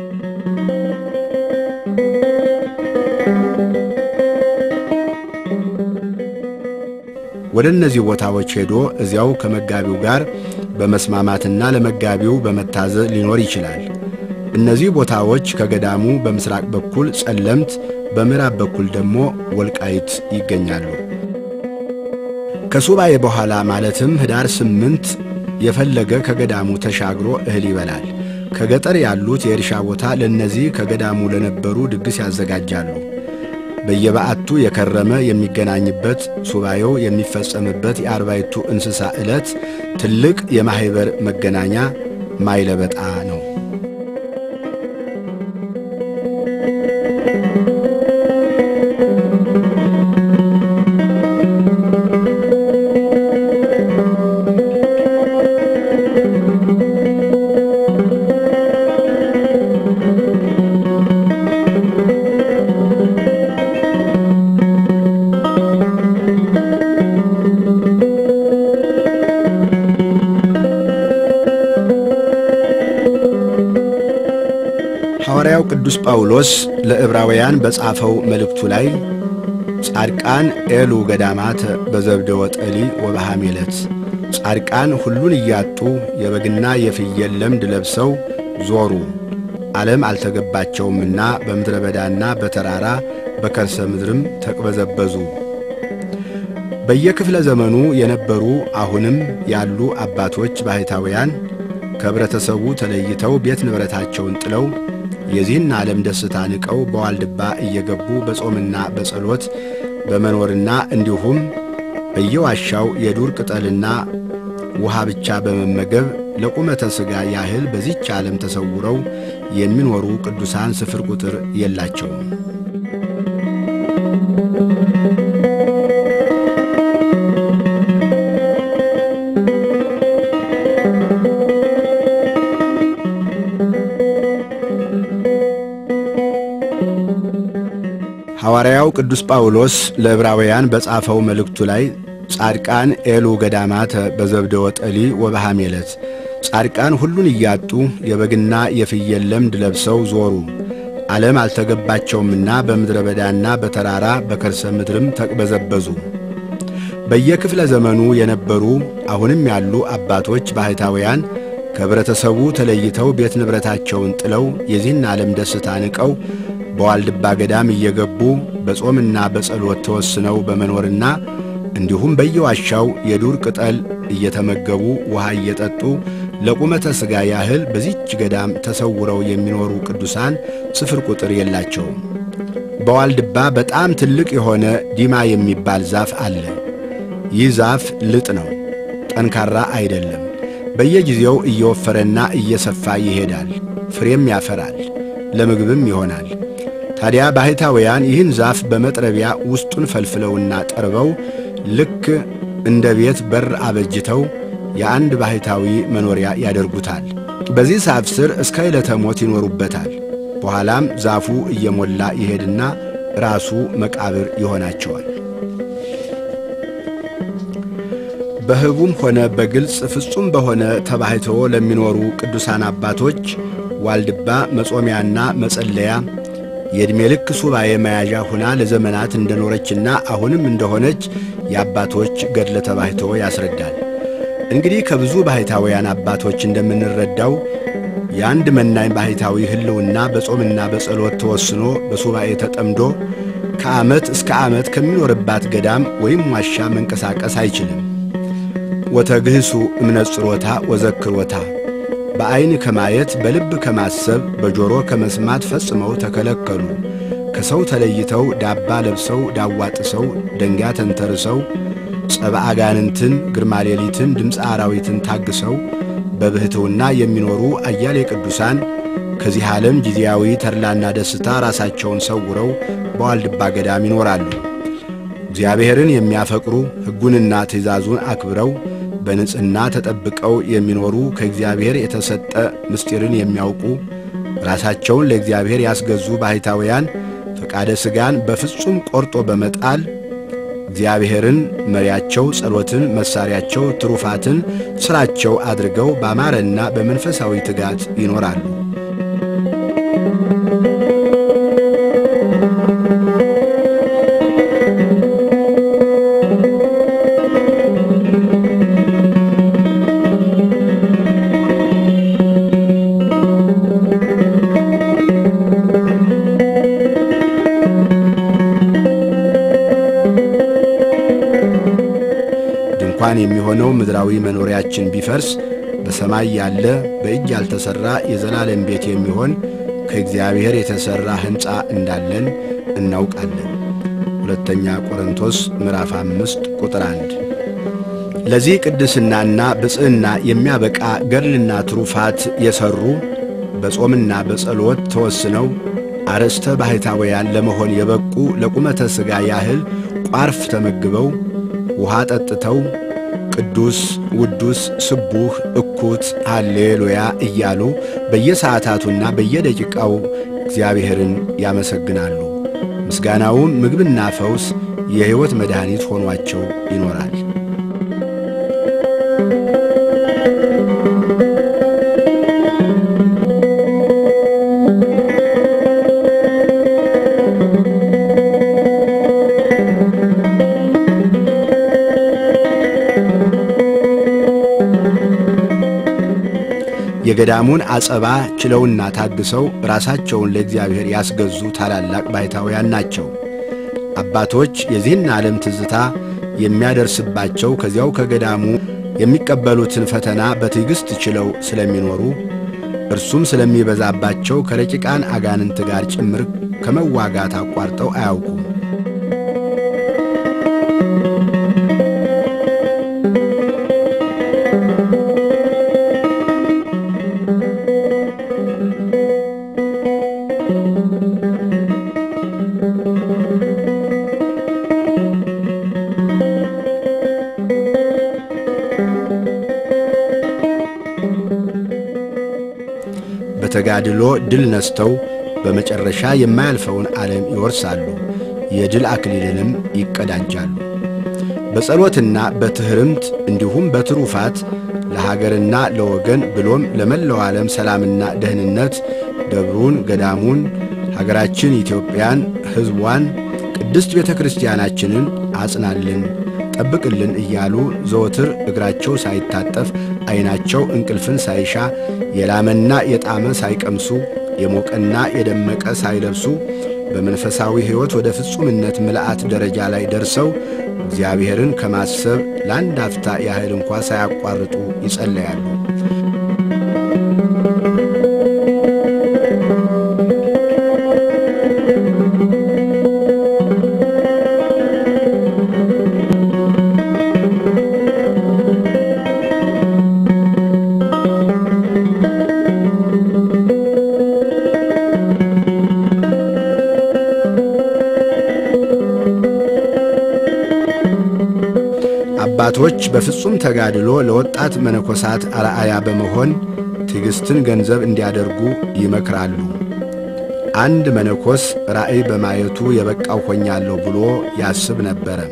ወደ እነዚህ ቦታዎች ሄዶ እዚያው ከመጋቢው ጋር በመስማማትና ለመጋቢው በመታዘዝ ሊኖር ይችላል። እነዚህ ቦታዎች ከገዳሙ በምስራቅ በኩል ጸለምት፣ በምዕራብ በኩል ደግሞ ወልቃይት ይገኛሉ። ከሱባኤ በኋላ ማለትም ኅዳር ስምንት የፈለገ ከገዳሙ ተሻግሮ እህል ይበላል። ከገጠር ያሉት የእርሻ ቦታ ለእነዚህ ከገዳሙ ለነበሩ ድግስ ያዘጋጃሉ። በየበዓቱ የከረመ የሚገናኝበት ሱባኤው የሚፈጸምበት የአርባይቱ እንስሳ ዕለት ትልቅ የማኅበር መገናኛ ማይለበጣ ነው። ሐዋርያው ቅዱስ ጳውሎስ ለዕብራውያን በጻፈው መልእክቱ ላይ ጻድቃን ኤሉ ገዳማተ በዘብደ ወጠሊ ወበሐሜለት ጻድቃን ሁሉን እያጡ የበግና የፍየል ለምድ ለብሰው ዞሩ፣ ዓለም አልተገባቸውምና በምድረ በዳና በተራራ በከርሰ ምድርም ተቅበዘበዙ። በየክፍለ ዘመኑ የነበሩ አሁንም ያሉ አባቶች ባሕታውያን ከኅብረተሰቡ ተለይተው ቤት ንብረታቸውን ጥለው የዚህን ዓለም ደስታ ንቀው በዋልድባ እየገቡ በጾምና በጸሎት በመኖርና እንዲሁም በየዋሻው የዱር ቅጠልና ውሃ ብቻ በመመገብ ለቁመተ ሥጋ ያህል በዚች ዓለም ተሰውረው የሚኖሩ ቅዱሳን ስፍር ቁጥር የላቸውም። ሐዋርያው ቅዱስ ጳውሎስ ለዕብራውያን በጻፈው መልእክቱ ላይ ጻድቃን ኤሉ ገዳማተ በዘብደ ወጠሊ ወበሐሜለት ጻድቃን ሁሉን እያጡ የበግና የፍየል ለምድ ለብሰው ዞሩ፣ ዓለም አልተገባቸውምና በምድረ በዳና በተራራ በከርሰ ምድርም ተቅበዘበዙ። በየክፍለ ዘመኑ የነበሩ አሁንም ያሉ አባቶች ባሕታውያን ከኅብረተሰቡ ተለይተው ቤት ንብረታቸውን ጥለው የዚህን ዓለም ደስታ ንቀው በዋልድባ ገዳም እየገቡ በጾምና በጸሎት ተወስነው በመኖርና እንዲሁም በየዋሻው የዱር ቅጠል እየተመገቡ ውሃ እየጠጡ ለቁመተ ሥጋ ያህል በዚች ገዳም ተሰውረው የሚኖሩ ቅዱሳን ስፍር ቁጥር የላቸውም። በዋልድባ በጣም ትልቅ የሆነ ዲማ የሚባል ዛፍ አለ። ይህ ዛፍ ልጥ ነው፣ ጠንካራ አይደለም። በየጊዜው እየወፈረና እየሰፋ ይሄዳል፣ ፍሬም ያፈራል፣ ለምግብም ይሆናል። ታዲያ ባሕታውያን ይህን ዛፍ በመጥረቢያ ውስጡን ፈልፍለውና ጠርበው ልክ እንደ ቤት በር አበጅተው የአንድ ባሕታዊ መኖሪያ ያደርጉታል። በዚህ ዛፍ ስር እስከ ዕለተ ሞት ይኖሩበታል። በኋላም ዛፉ እየሞላ ይሄድና ራሱ መቃብር ይሆናቸዋል። በሕቡም ሆነ በግልጽ ፍጹም በሆነ ተባሕትዎ ለሚኖሩ ቅዱሳን አባቶች ዋልድባ መጾሚያና መጸለያ የዕድሜ ልክ ሱባኤ መያዣ ሁና ለዘመናት እንደኖረችና አሁንም እንደሆነች የአባቶች ገድለ ተባሕትዎ ያስረዳል። እንግዲህ ከብዙ ባሕታውያን አባቶች እንደምንረዳው የአንድ መናኝ ባሕታዊ ሕልውና በጾምና በጸሎት ተወስኖ በሱባኤ ተጠምዶ ከዓመት እስከ ዓመት ከሚኖርባት ገዳም ወይም ዋሻ መንቀሳቀስ አይችልም። ወተግህሱ እምነጽሮታ ወዘክሮታ በዐይን ከማየት በልብ ከማሰብ በጆሮ ከመስማት ፈጽመው ተከለከሉ። ከሰው ተለይተው ዳባ ለብሰው ዳዋ ጥሰው ደንጋ ተንተርሰው ጸባ አጋንንትን ግርማ ሌሊትን ድምፀ አራዊትን ታግሰው በብሕትውና የሚኖሩ አያሌ ቅዱሳን ከዚህ ዓለም ጊዜያዊ ተድላና ደስታ ራሳቸውን ሰውረው በዋልድባ ገዳም ይኖራሉ። እግዚአብሔርን የሚያፈቅሩ ሕጉንና ትእዛዙን አክብረው በንጽሕና ተጠብቀው የሚኖሩ ከእግዚአብሔር የተሰጠ ምስጢርን የሚያውቁ ራሳቸውን ለእግዚአብሔር ያስገዙ ባሕታውያን ፈቃደ ሥጋን በፍጹም ቆርጦ በመጣል እግዚአብሔርን መሪያቸው፣ ጸሎትን መሣሪያቸው፣ ትሩፋትን ሥራቸው አድርገው ባማረና በመንፈሳዊ ትጋት ይኖራሉ። ድንኳን የሚሆነው ምድራዊ መኖሪያችን ቢፈርስ በሰማይ ያለ በእጅ ያልተሠራ የዘላለም ቤት የሚሆን ከእግዚአብሔር የተሠራ ሕንፃ እንዳለን እናውቃለን። ሁለተኛ ቆሮንቶስ ምዕራፍ አምስት ቁጥር አንድ ለዚህ ቅድስናና ብፅዕና የሚያበቃ ገድልና ትሩፋት የሠሩ በጾምና በጸሎት ተወስነው አርዕስተ ባሕታውያን ለመሆን የበቁ ለቁመተ ሥጋ ያህል ቋርፍ ተመግበው ውሃ ጠጥተው ቅዱስ ውዱስ ስቡህ እኩት ሃሌሉያ እያሉ በየሰዓታቱና በየደቂቃው እግዚአብሔርን ያመሰግናሉ። ምስጋናውም ምግብና ፈውስ የሕይወት መድኃኒት ሆኗቸው ይኖራል። የገዳሙን አጸባ ችለውና ታግሰው ራሳቸውን ለእግዚአብሔር ያስገዙ ታላላቅ ባሕታውያን ናቸው። አባቶች የዚህን ዓለም ትዝታ የሚያደርስባቸው ከዚያው ከገዳሙ የሚቀበሉትን ፈተና በትዕግሥት ችለው ስለሚኖሩ እርሱም ስለሚበዛባቸው ከረቂቃን አጋንንት ጋር ጭምር ከመዋጋት አቋርጠው አያውቁም። በተጋድሎ ድል ነስተው በመጨረሻ የማያልፈውን ዓለም ይወርሳሉ፣ የድል አክሊልንም ይቀዳጃሉ። በጸሎትና በትሕርምት እንዲሁም በትሩፋት ለሀገርና ለወገን ብሎም ለመላው ዓለም ሰላምና ደህንነት ደብሩን፣ ገዳሙን፣ ሀገራችን ኢትዮጵያን፣ ሕዝቧን፣ ቅድስት ቤተ ክርስቲያናችንን አጽናልን ጠብቅልን እያሉ ዘወትር እግራቸው ሳይታጠፍ ዐይናቸው እንቅልፍን ሳይሻ የላመና የጣመ ሳይቀምሱ የሞቀና የደመቀ ሳይለብሱ በመንፈሳዊ ሕይወት ወደ ፍጹምነት ምልአት ደረጃ ላይ ደርሰው እግዚአብሔርን ከማሰብ ለአንድ አፍታ ያህል እንኳ ሳያቋርጡ ይጸለያሉ። አባቶች በፍጹም ተጋድሎ ለወጣት መነኮሳት አርአያ በመሆን ትዕግሥትን ገንዘብ እንዲያደርጉ ይመክራሉ። አንድ መነኮስ ራእይ በማየቱ የበቃው ሆኛለሁ ብሎ ያስብ ነበረ።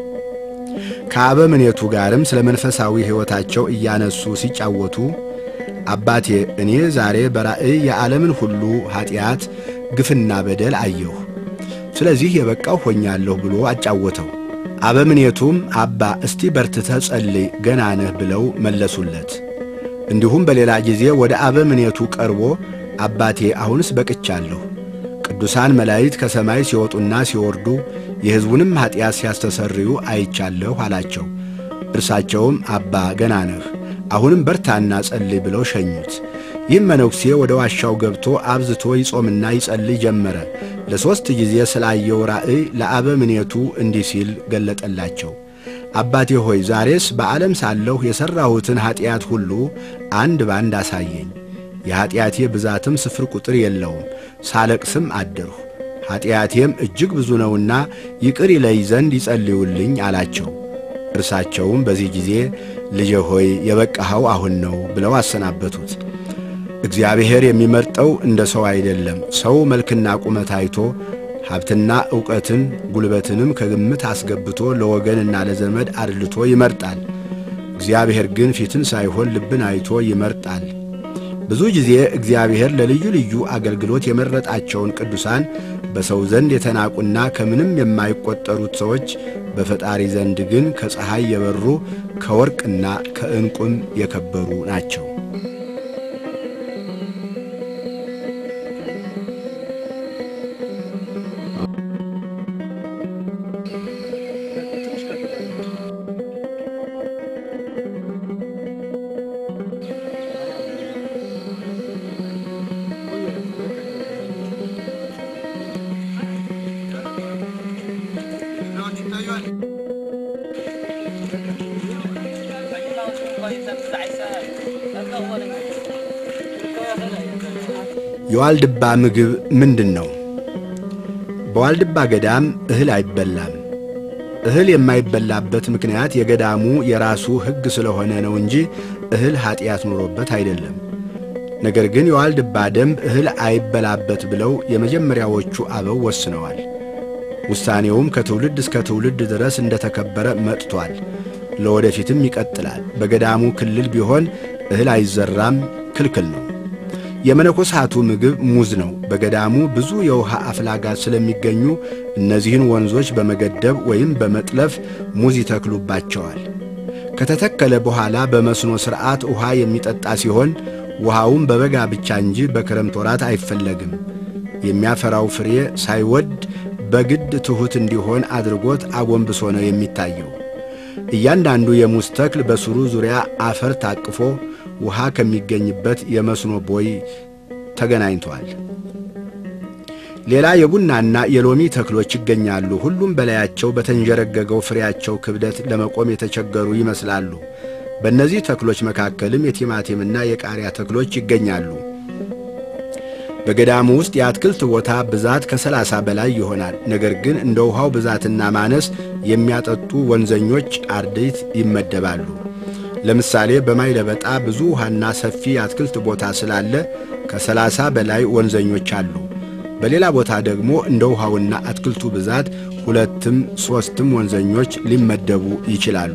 ከአበምኔቱ ጋርም ስለ መንፈሳዊ ሕይወታቸው እያነሱ ሲጫወቱ አባቴ እኔ ዛሬ በራእይ የዓለምን ሁሉ ኀጢአት፣ ግፍና በደል አየሁ። ስለዚህ የበቃው ሆኛለሁ ብሎ አጫወተው። አበምኔቱም አባ እስቲ በርትተ ጸልይ ገና ነህ ብለው መለሱለት። እንዲሁም በሌላ ጊዜ ወደ አበምኔቱ ቀርቦ አባቴ አሁንስ በቅቻለሁ፣ ቅዱሳን መላእክት ከሰማይ ሲወጡና ሲወርዱ የሕዝቡንም ኀጢአት ሲያስተሰርዩ አይቻለሁ አላቸው። እርሳቸውም አባ ገና ነህ፣ አሁንም በርታና ጸልይ ብለው ሸኙት። ይህም መነኩሴ ወደ ዋሻው ገብቶ አብዝቶ ይጾምና ይጸልይ ጀመረ። ለሦስት ጊዜ ስላየው ራእይ ለአበምኔቱ እንዲህ ሲል ገለጠላቸው። አባቴ ሆይ ዛሬስ በዓለም ሳለሁ የሠራሁትን ኀጢአት ሁሉ አንድ ባንድ አሳየኝ። የኀጢአቴ ብዛትም ስፍር ቁጥር የለውም። ሳለቅስም አደርሁ። ኀጢአቴም እጅግ ብዙ ነውና ይቅር ይለይ ዘንድ ይጸልዩልኝ አላቸው። እርሳቸውም በዚህ ጊዜ ልጄ ሆይ የበቃኸው አሁን ነው ብለው አሰናበቱት። እግዚአብሔር የሚመርጠው እንደ ሰው አይደለም። ሰው መልክና ቁመት አይቶ ሀብትና ዕውቀትን ጉልበትንም ከግምት አስገብቶ ለወገንና ለዘመድ አድልቶ ይመርጣል። እግዚአብሔር ግን ፊትን ሳይሆን ልብን አይቶ ይመርጣል። ብዙ ጊዜ እግዚአብሔር ለልዩ ልዩ አገልግሎት የመረጣቸውን ቅዱሳን በሰው ዘንድ የተናቁና ከምንም የማይቆጠሩት ሰዎች በፈጣሪ ዘንድ ግን ከፀሐይ የበሩ ከወርቅና ከዕንቁም የከበሩ ናቸው። የዋልድባ ምግብ ምንድን ነው? በዋልድባ ገዳም እህል አይበላም። እህል የማይበላበት ምክንያት የገዳሙ የራሱ ሕግ ስለሆነ ነው እንጂ እህል ኀጢአት ኑሮበት አይደለም። ነገር ግን የዋልድባ ደንብ እህል አይበላበት ብለው የመጀመሪያዎቹ አበው ወስነዋል። ውሳኔውም ከትውልድ እስከ ትውልድ ድረስ እንደተከበረ መጥቷል። ለወደፊትም ይቀጥላል። በገዳሙ ክልል ቢሆን እህል አይዘራም፣ ክልክል ነው። የመነኮሳቱ ምግብ ሙዝ ነው። በገዳሙ ብዙ የውሃ አፍላጋት ስለሚገኙ እነዚህን ወንዞች በመገደብ ወይም በመጥለፍ ሙዝ ይተክሉባቸዋል። ከተተከለ በኋላ በመስኖ ሥርዓት ውሃ የሚጠጣ ሲሆን ውሃውም በበጋ ብቻ እንጂ በክረምት ወራት አይፈለግም። የሚያፈራው ፍሬ ሳይወድ በግድ ትሑት እንዲሆን አድርጎት አጎንብሶ ነው የሚታየው። እያንዳንዱ የሙዝ ተክል በስሩ ዙሪያ አፈር ታቅፎ ውሃ ከሚገኝበት የመስኖ ቦይ ተገናኝቷል። ሌላ የቡናና የሎሚ ተክሎች ይገኛሉ። ሁሉም በላያቸው በተንዠረገገው ፍሬያቸው ክብደት ለመቆም የተቸገሩ ይመስላሉ። በእነዚህ ተክሎች መካከልም የቲማቲምና የቃሪያ ተክሎች ይገኛሉ። በገዳሙ ውስጥ የአትክልት ቦታ ብዛት ከሰላሳ በላይ ይሆናል። ነገር ግን እንደ ውሃው ብዛትና ማነስ የሚያጠጡ ወንዘኞች አርድእት ይመደባሉ። ለምሳሌ በማይለበጣ ብዙ ውሃና ሰፊ የአትክልት ቦታ ስላለ ከሰላሳ በላይ ወንዘኞች አሉ። በሌላ ቦታ ደግሞ እንደ ውሃውና አትክልቱ ብዛት ሁለትም ሦስትም ወንዘኞች ሊመደቡ ይችላሉ።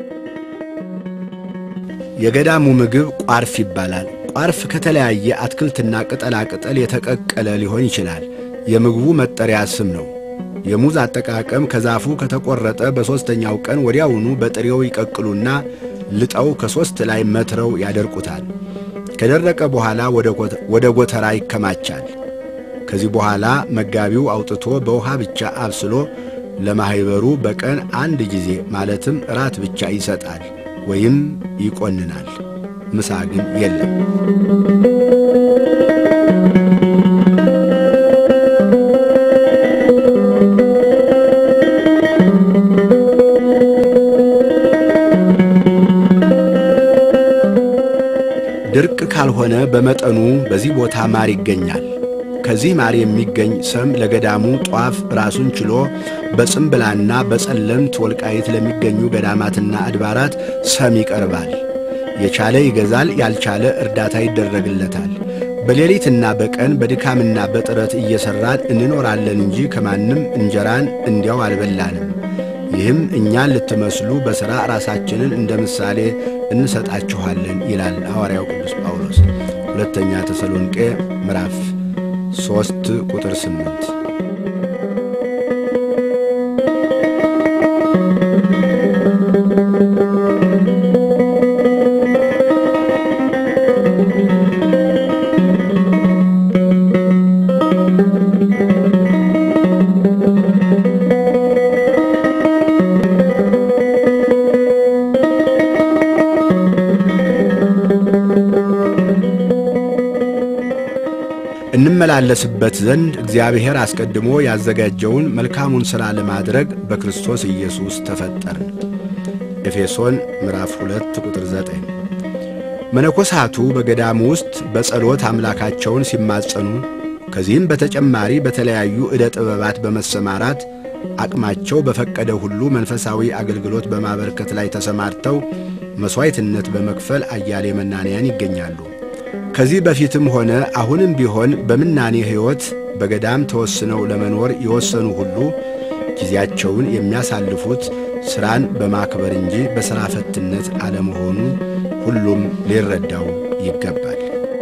የገዳሙ ምግብ ቋርፍ ይባላል። ቋርፍ ከተለያየ አትክልትና ቅጠላ ቅጠል የተቀቀለ ሊሆን ይችላል። የምግቡ መጠሪያ ስም ነው። የሙዝ አጠቃቀም ከዛፉ ከተቆረጠ በሦስተኛው ቀን ወዲያውኑ በጥሬው ይቀቅሉና ልጠው ከሦስት ላይ መትረው ያደርቁታል። ከደረቀ በኋላ ወደ ጎተራ ይከማቻል። ከዚህ በኋላ መጋቢው አውጥቶ በውሃ ብቻ አብስሎ ለማኅበሩ በቀን አንድ ጊዜ ማለትም እራት ብቻ ይሰጣል ወይም ይቆንናል። ምሳ ግን የለም። ድርቅ ካልሆነ በመጠኑ በዚህ ቦታ ማር ይገኛል። ከዚህ ማር የሚገኝ ሰም ለገዳሙ ጧፍ ራሱን ችሎ በጽምብላና በጸለምት ወልቃይት ለሚገኙ ገዳማትና አድባራት ሰም ይቀርባል። የቻለ ይገዛል፣ ያልቻለ እርዳታ ይደረግለታል። በሌሊትና በቀን በድካምና በጥረት እየሠራን እንኖራለን እንጂ ከማንም እንጀራን እንዲያው አልበላንም። ይህም እኛን ልትመስሉ በሥራ ራሳችንን እንደ ምሳሌ እንሰጣችኋለን ይላል ሐዋርያው ቅዱስ ጳውሎስ ሁለተኛ ተሰሎንቄ ምዕራፍ ሦስት ቁጥር ስምንት እንመላለስበት ዘንድ እግዚአብሔር አስቀድሞ ያዘጋጀውን መልካሙን ሥራ ለማድረግ በክርስቶስ ኢየሱስ ተፈጠርን። ኤፌሶን ምዕራፍ 2 ቁጥር 9። መነኮሳቱ በገዳሙ ውስጥ በጸሎት አምላካቸውን ሲማጸኑ ከዚህም በተጨማሪ በተለያዩ ዕደ ጥበባት በመሰማራት አቅማቸው በፈቀደ ሁሉ መንፈሳዊ አገልግሎት በማበርከት ላይ ተሰማርተው መሥዋዕትነት በመክፈል አያሌ መናንያን ይገኛሉ። ከዚህ በፊትም ሆነ አሁንም ቢሆን በምናኔ ሕይወት በገዳም ተወስነው ለመኖር የወሰኑ ሁሉ ጊዜያቸውን የሚያሳልፉት ሥራን በማክበር እንጂ በሥራ ፈትነት አለመሆኑ ሁሉም ሊረዳው ይገባል።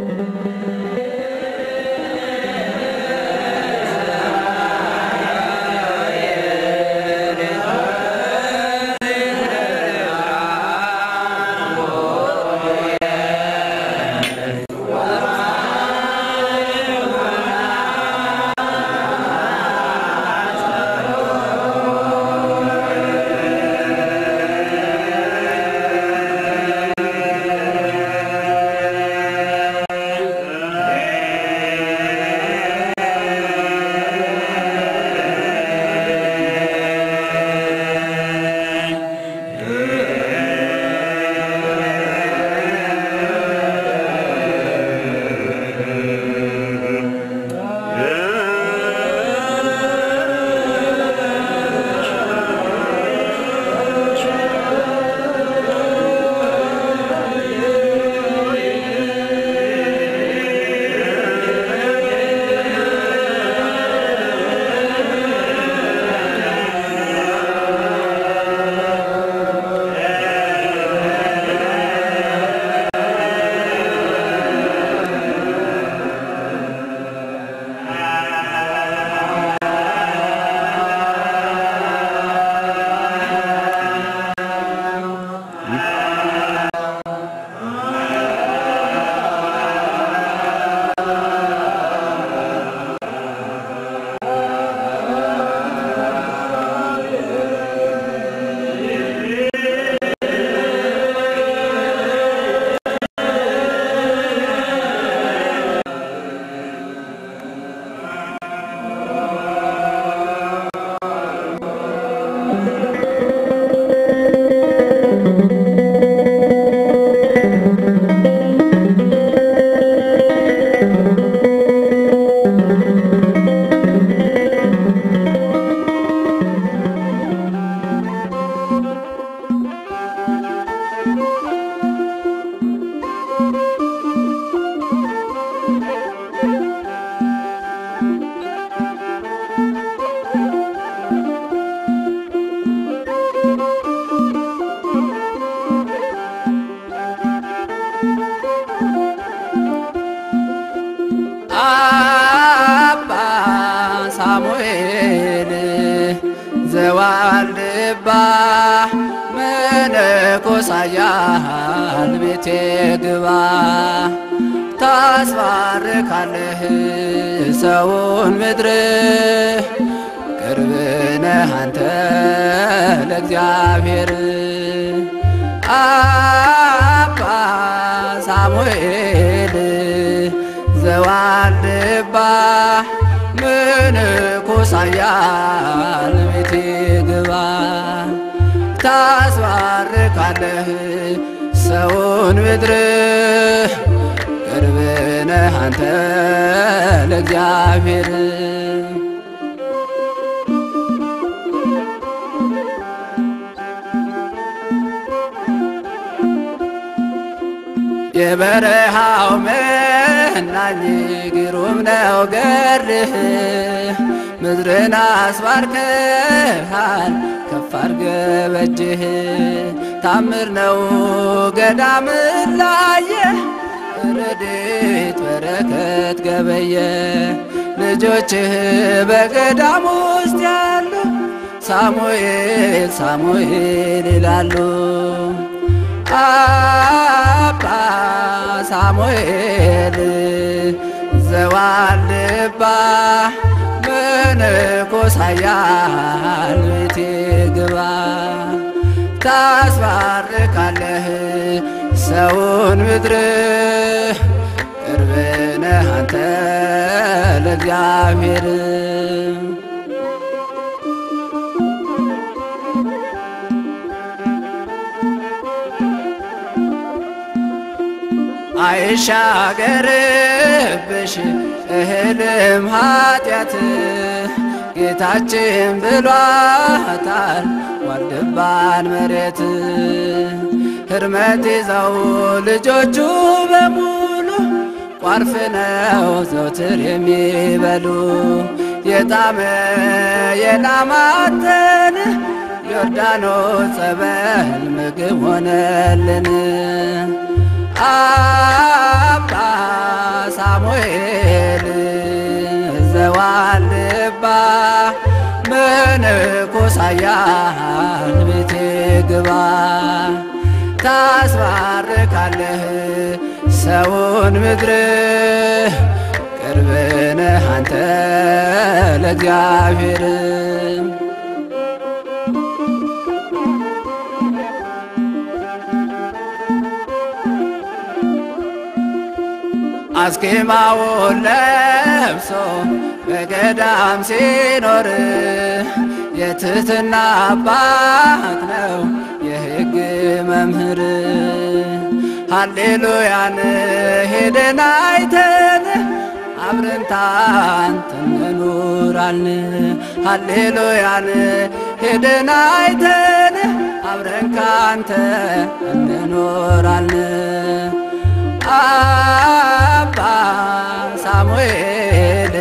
አባ ሳሙኤል ዘዋልድባ መነኮሳያል ቤቴ ግባ ታስባርካለህ ሰውን ምድር ቅርብ ነህ አንተ ለእግዚአብሔር አባ ሳሙኤል ዘዋልድባ ምንኩሳያል ቤቴ ግባ ታስባርካለህ ሰውን ምድር ቅርብ ነህ አንተ ለእግዚአብሔር የበረሃው መናኝ ግሩም ነው ገድልህ ምድርን አስባርከሃል ከፍ አድርገህ በእጅህ ታምር ነው ገዳምን ላየ ረድኤት በረከት ገበየ ልጆችህ በገዳም ውስጥ ያሉ ሳሙኤል ሳሙኤል ይላሉ። አባ ሳሙኤል ዘዋልድባ መነኮሳያል ቤቴ ግባ ታስባርካለህ ሰውን ምድር ቅርብ ነህ ነህ አንተ ለእግዚአብሔር አይሻገርብሽ እህልም ኃጢአት ጌታችን ብሏታል ዋልድባን መሬት ሕርመት ይዘው ልጆቹ በሙሉ ቋርፍ ነው ዘውትር የሚበሉ የጣመ የላማተን ዮርዳኖስ ጸበል ምግብ ሆነልን። አባ ሳሙኤል ዘዋልባ መነኮሳያን ቤቴ ግባ ታስባርካለህ ሰውን ምድር ቅርብ ነህ አንተ ለእግዚአብሔር አስኬማውን ለብሶ በገዳም ሲኖር የትህትና አባት ነው የሕግ መምህር። ሃሌሉያን ሄደን አይተን አብረን ታንተን እንኖራለን። ሃሌሉያን ሄደን አይተን አብረን ካንተ እንኖራለን። አባ ሳሙኤል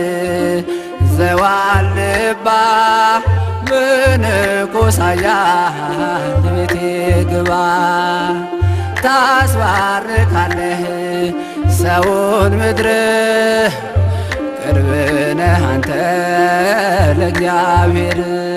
ዘዋልባ ምንኮሳያን ቤቴ ግባ ታስባርካለህ ሰውን ምድር ቅርብ ነህ አንተ ለእግዚአብሔር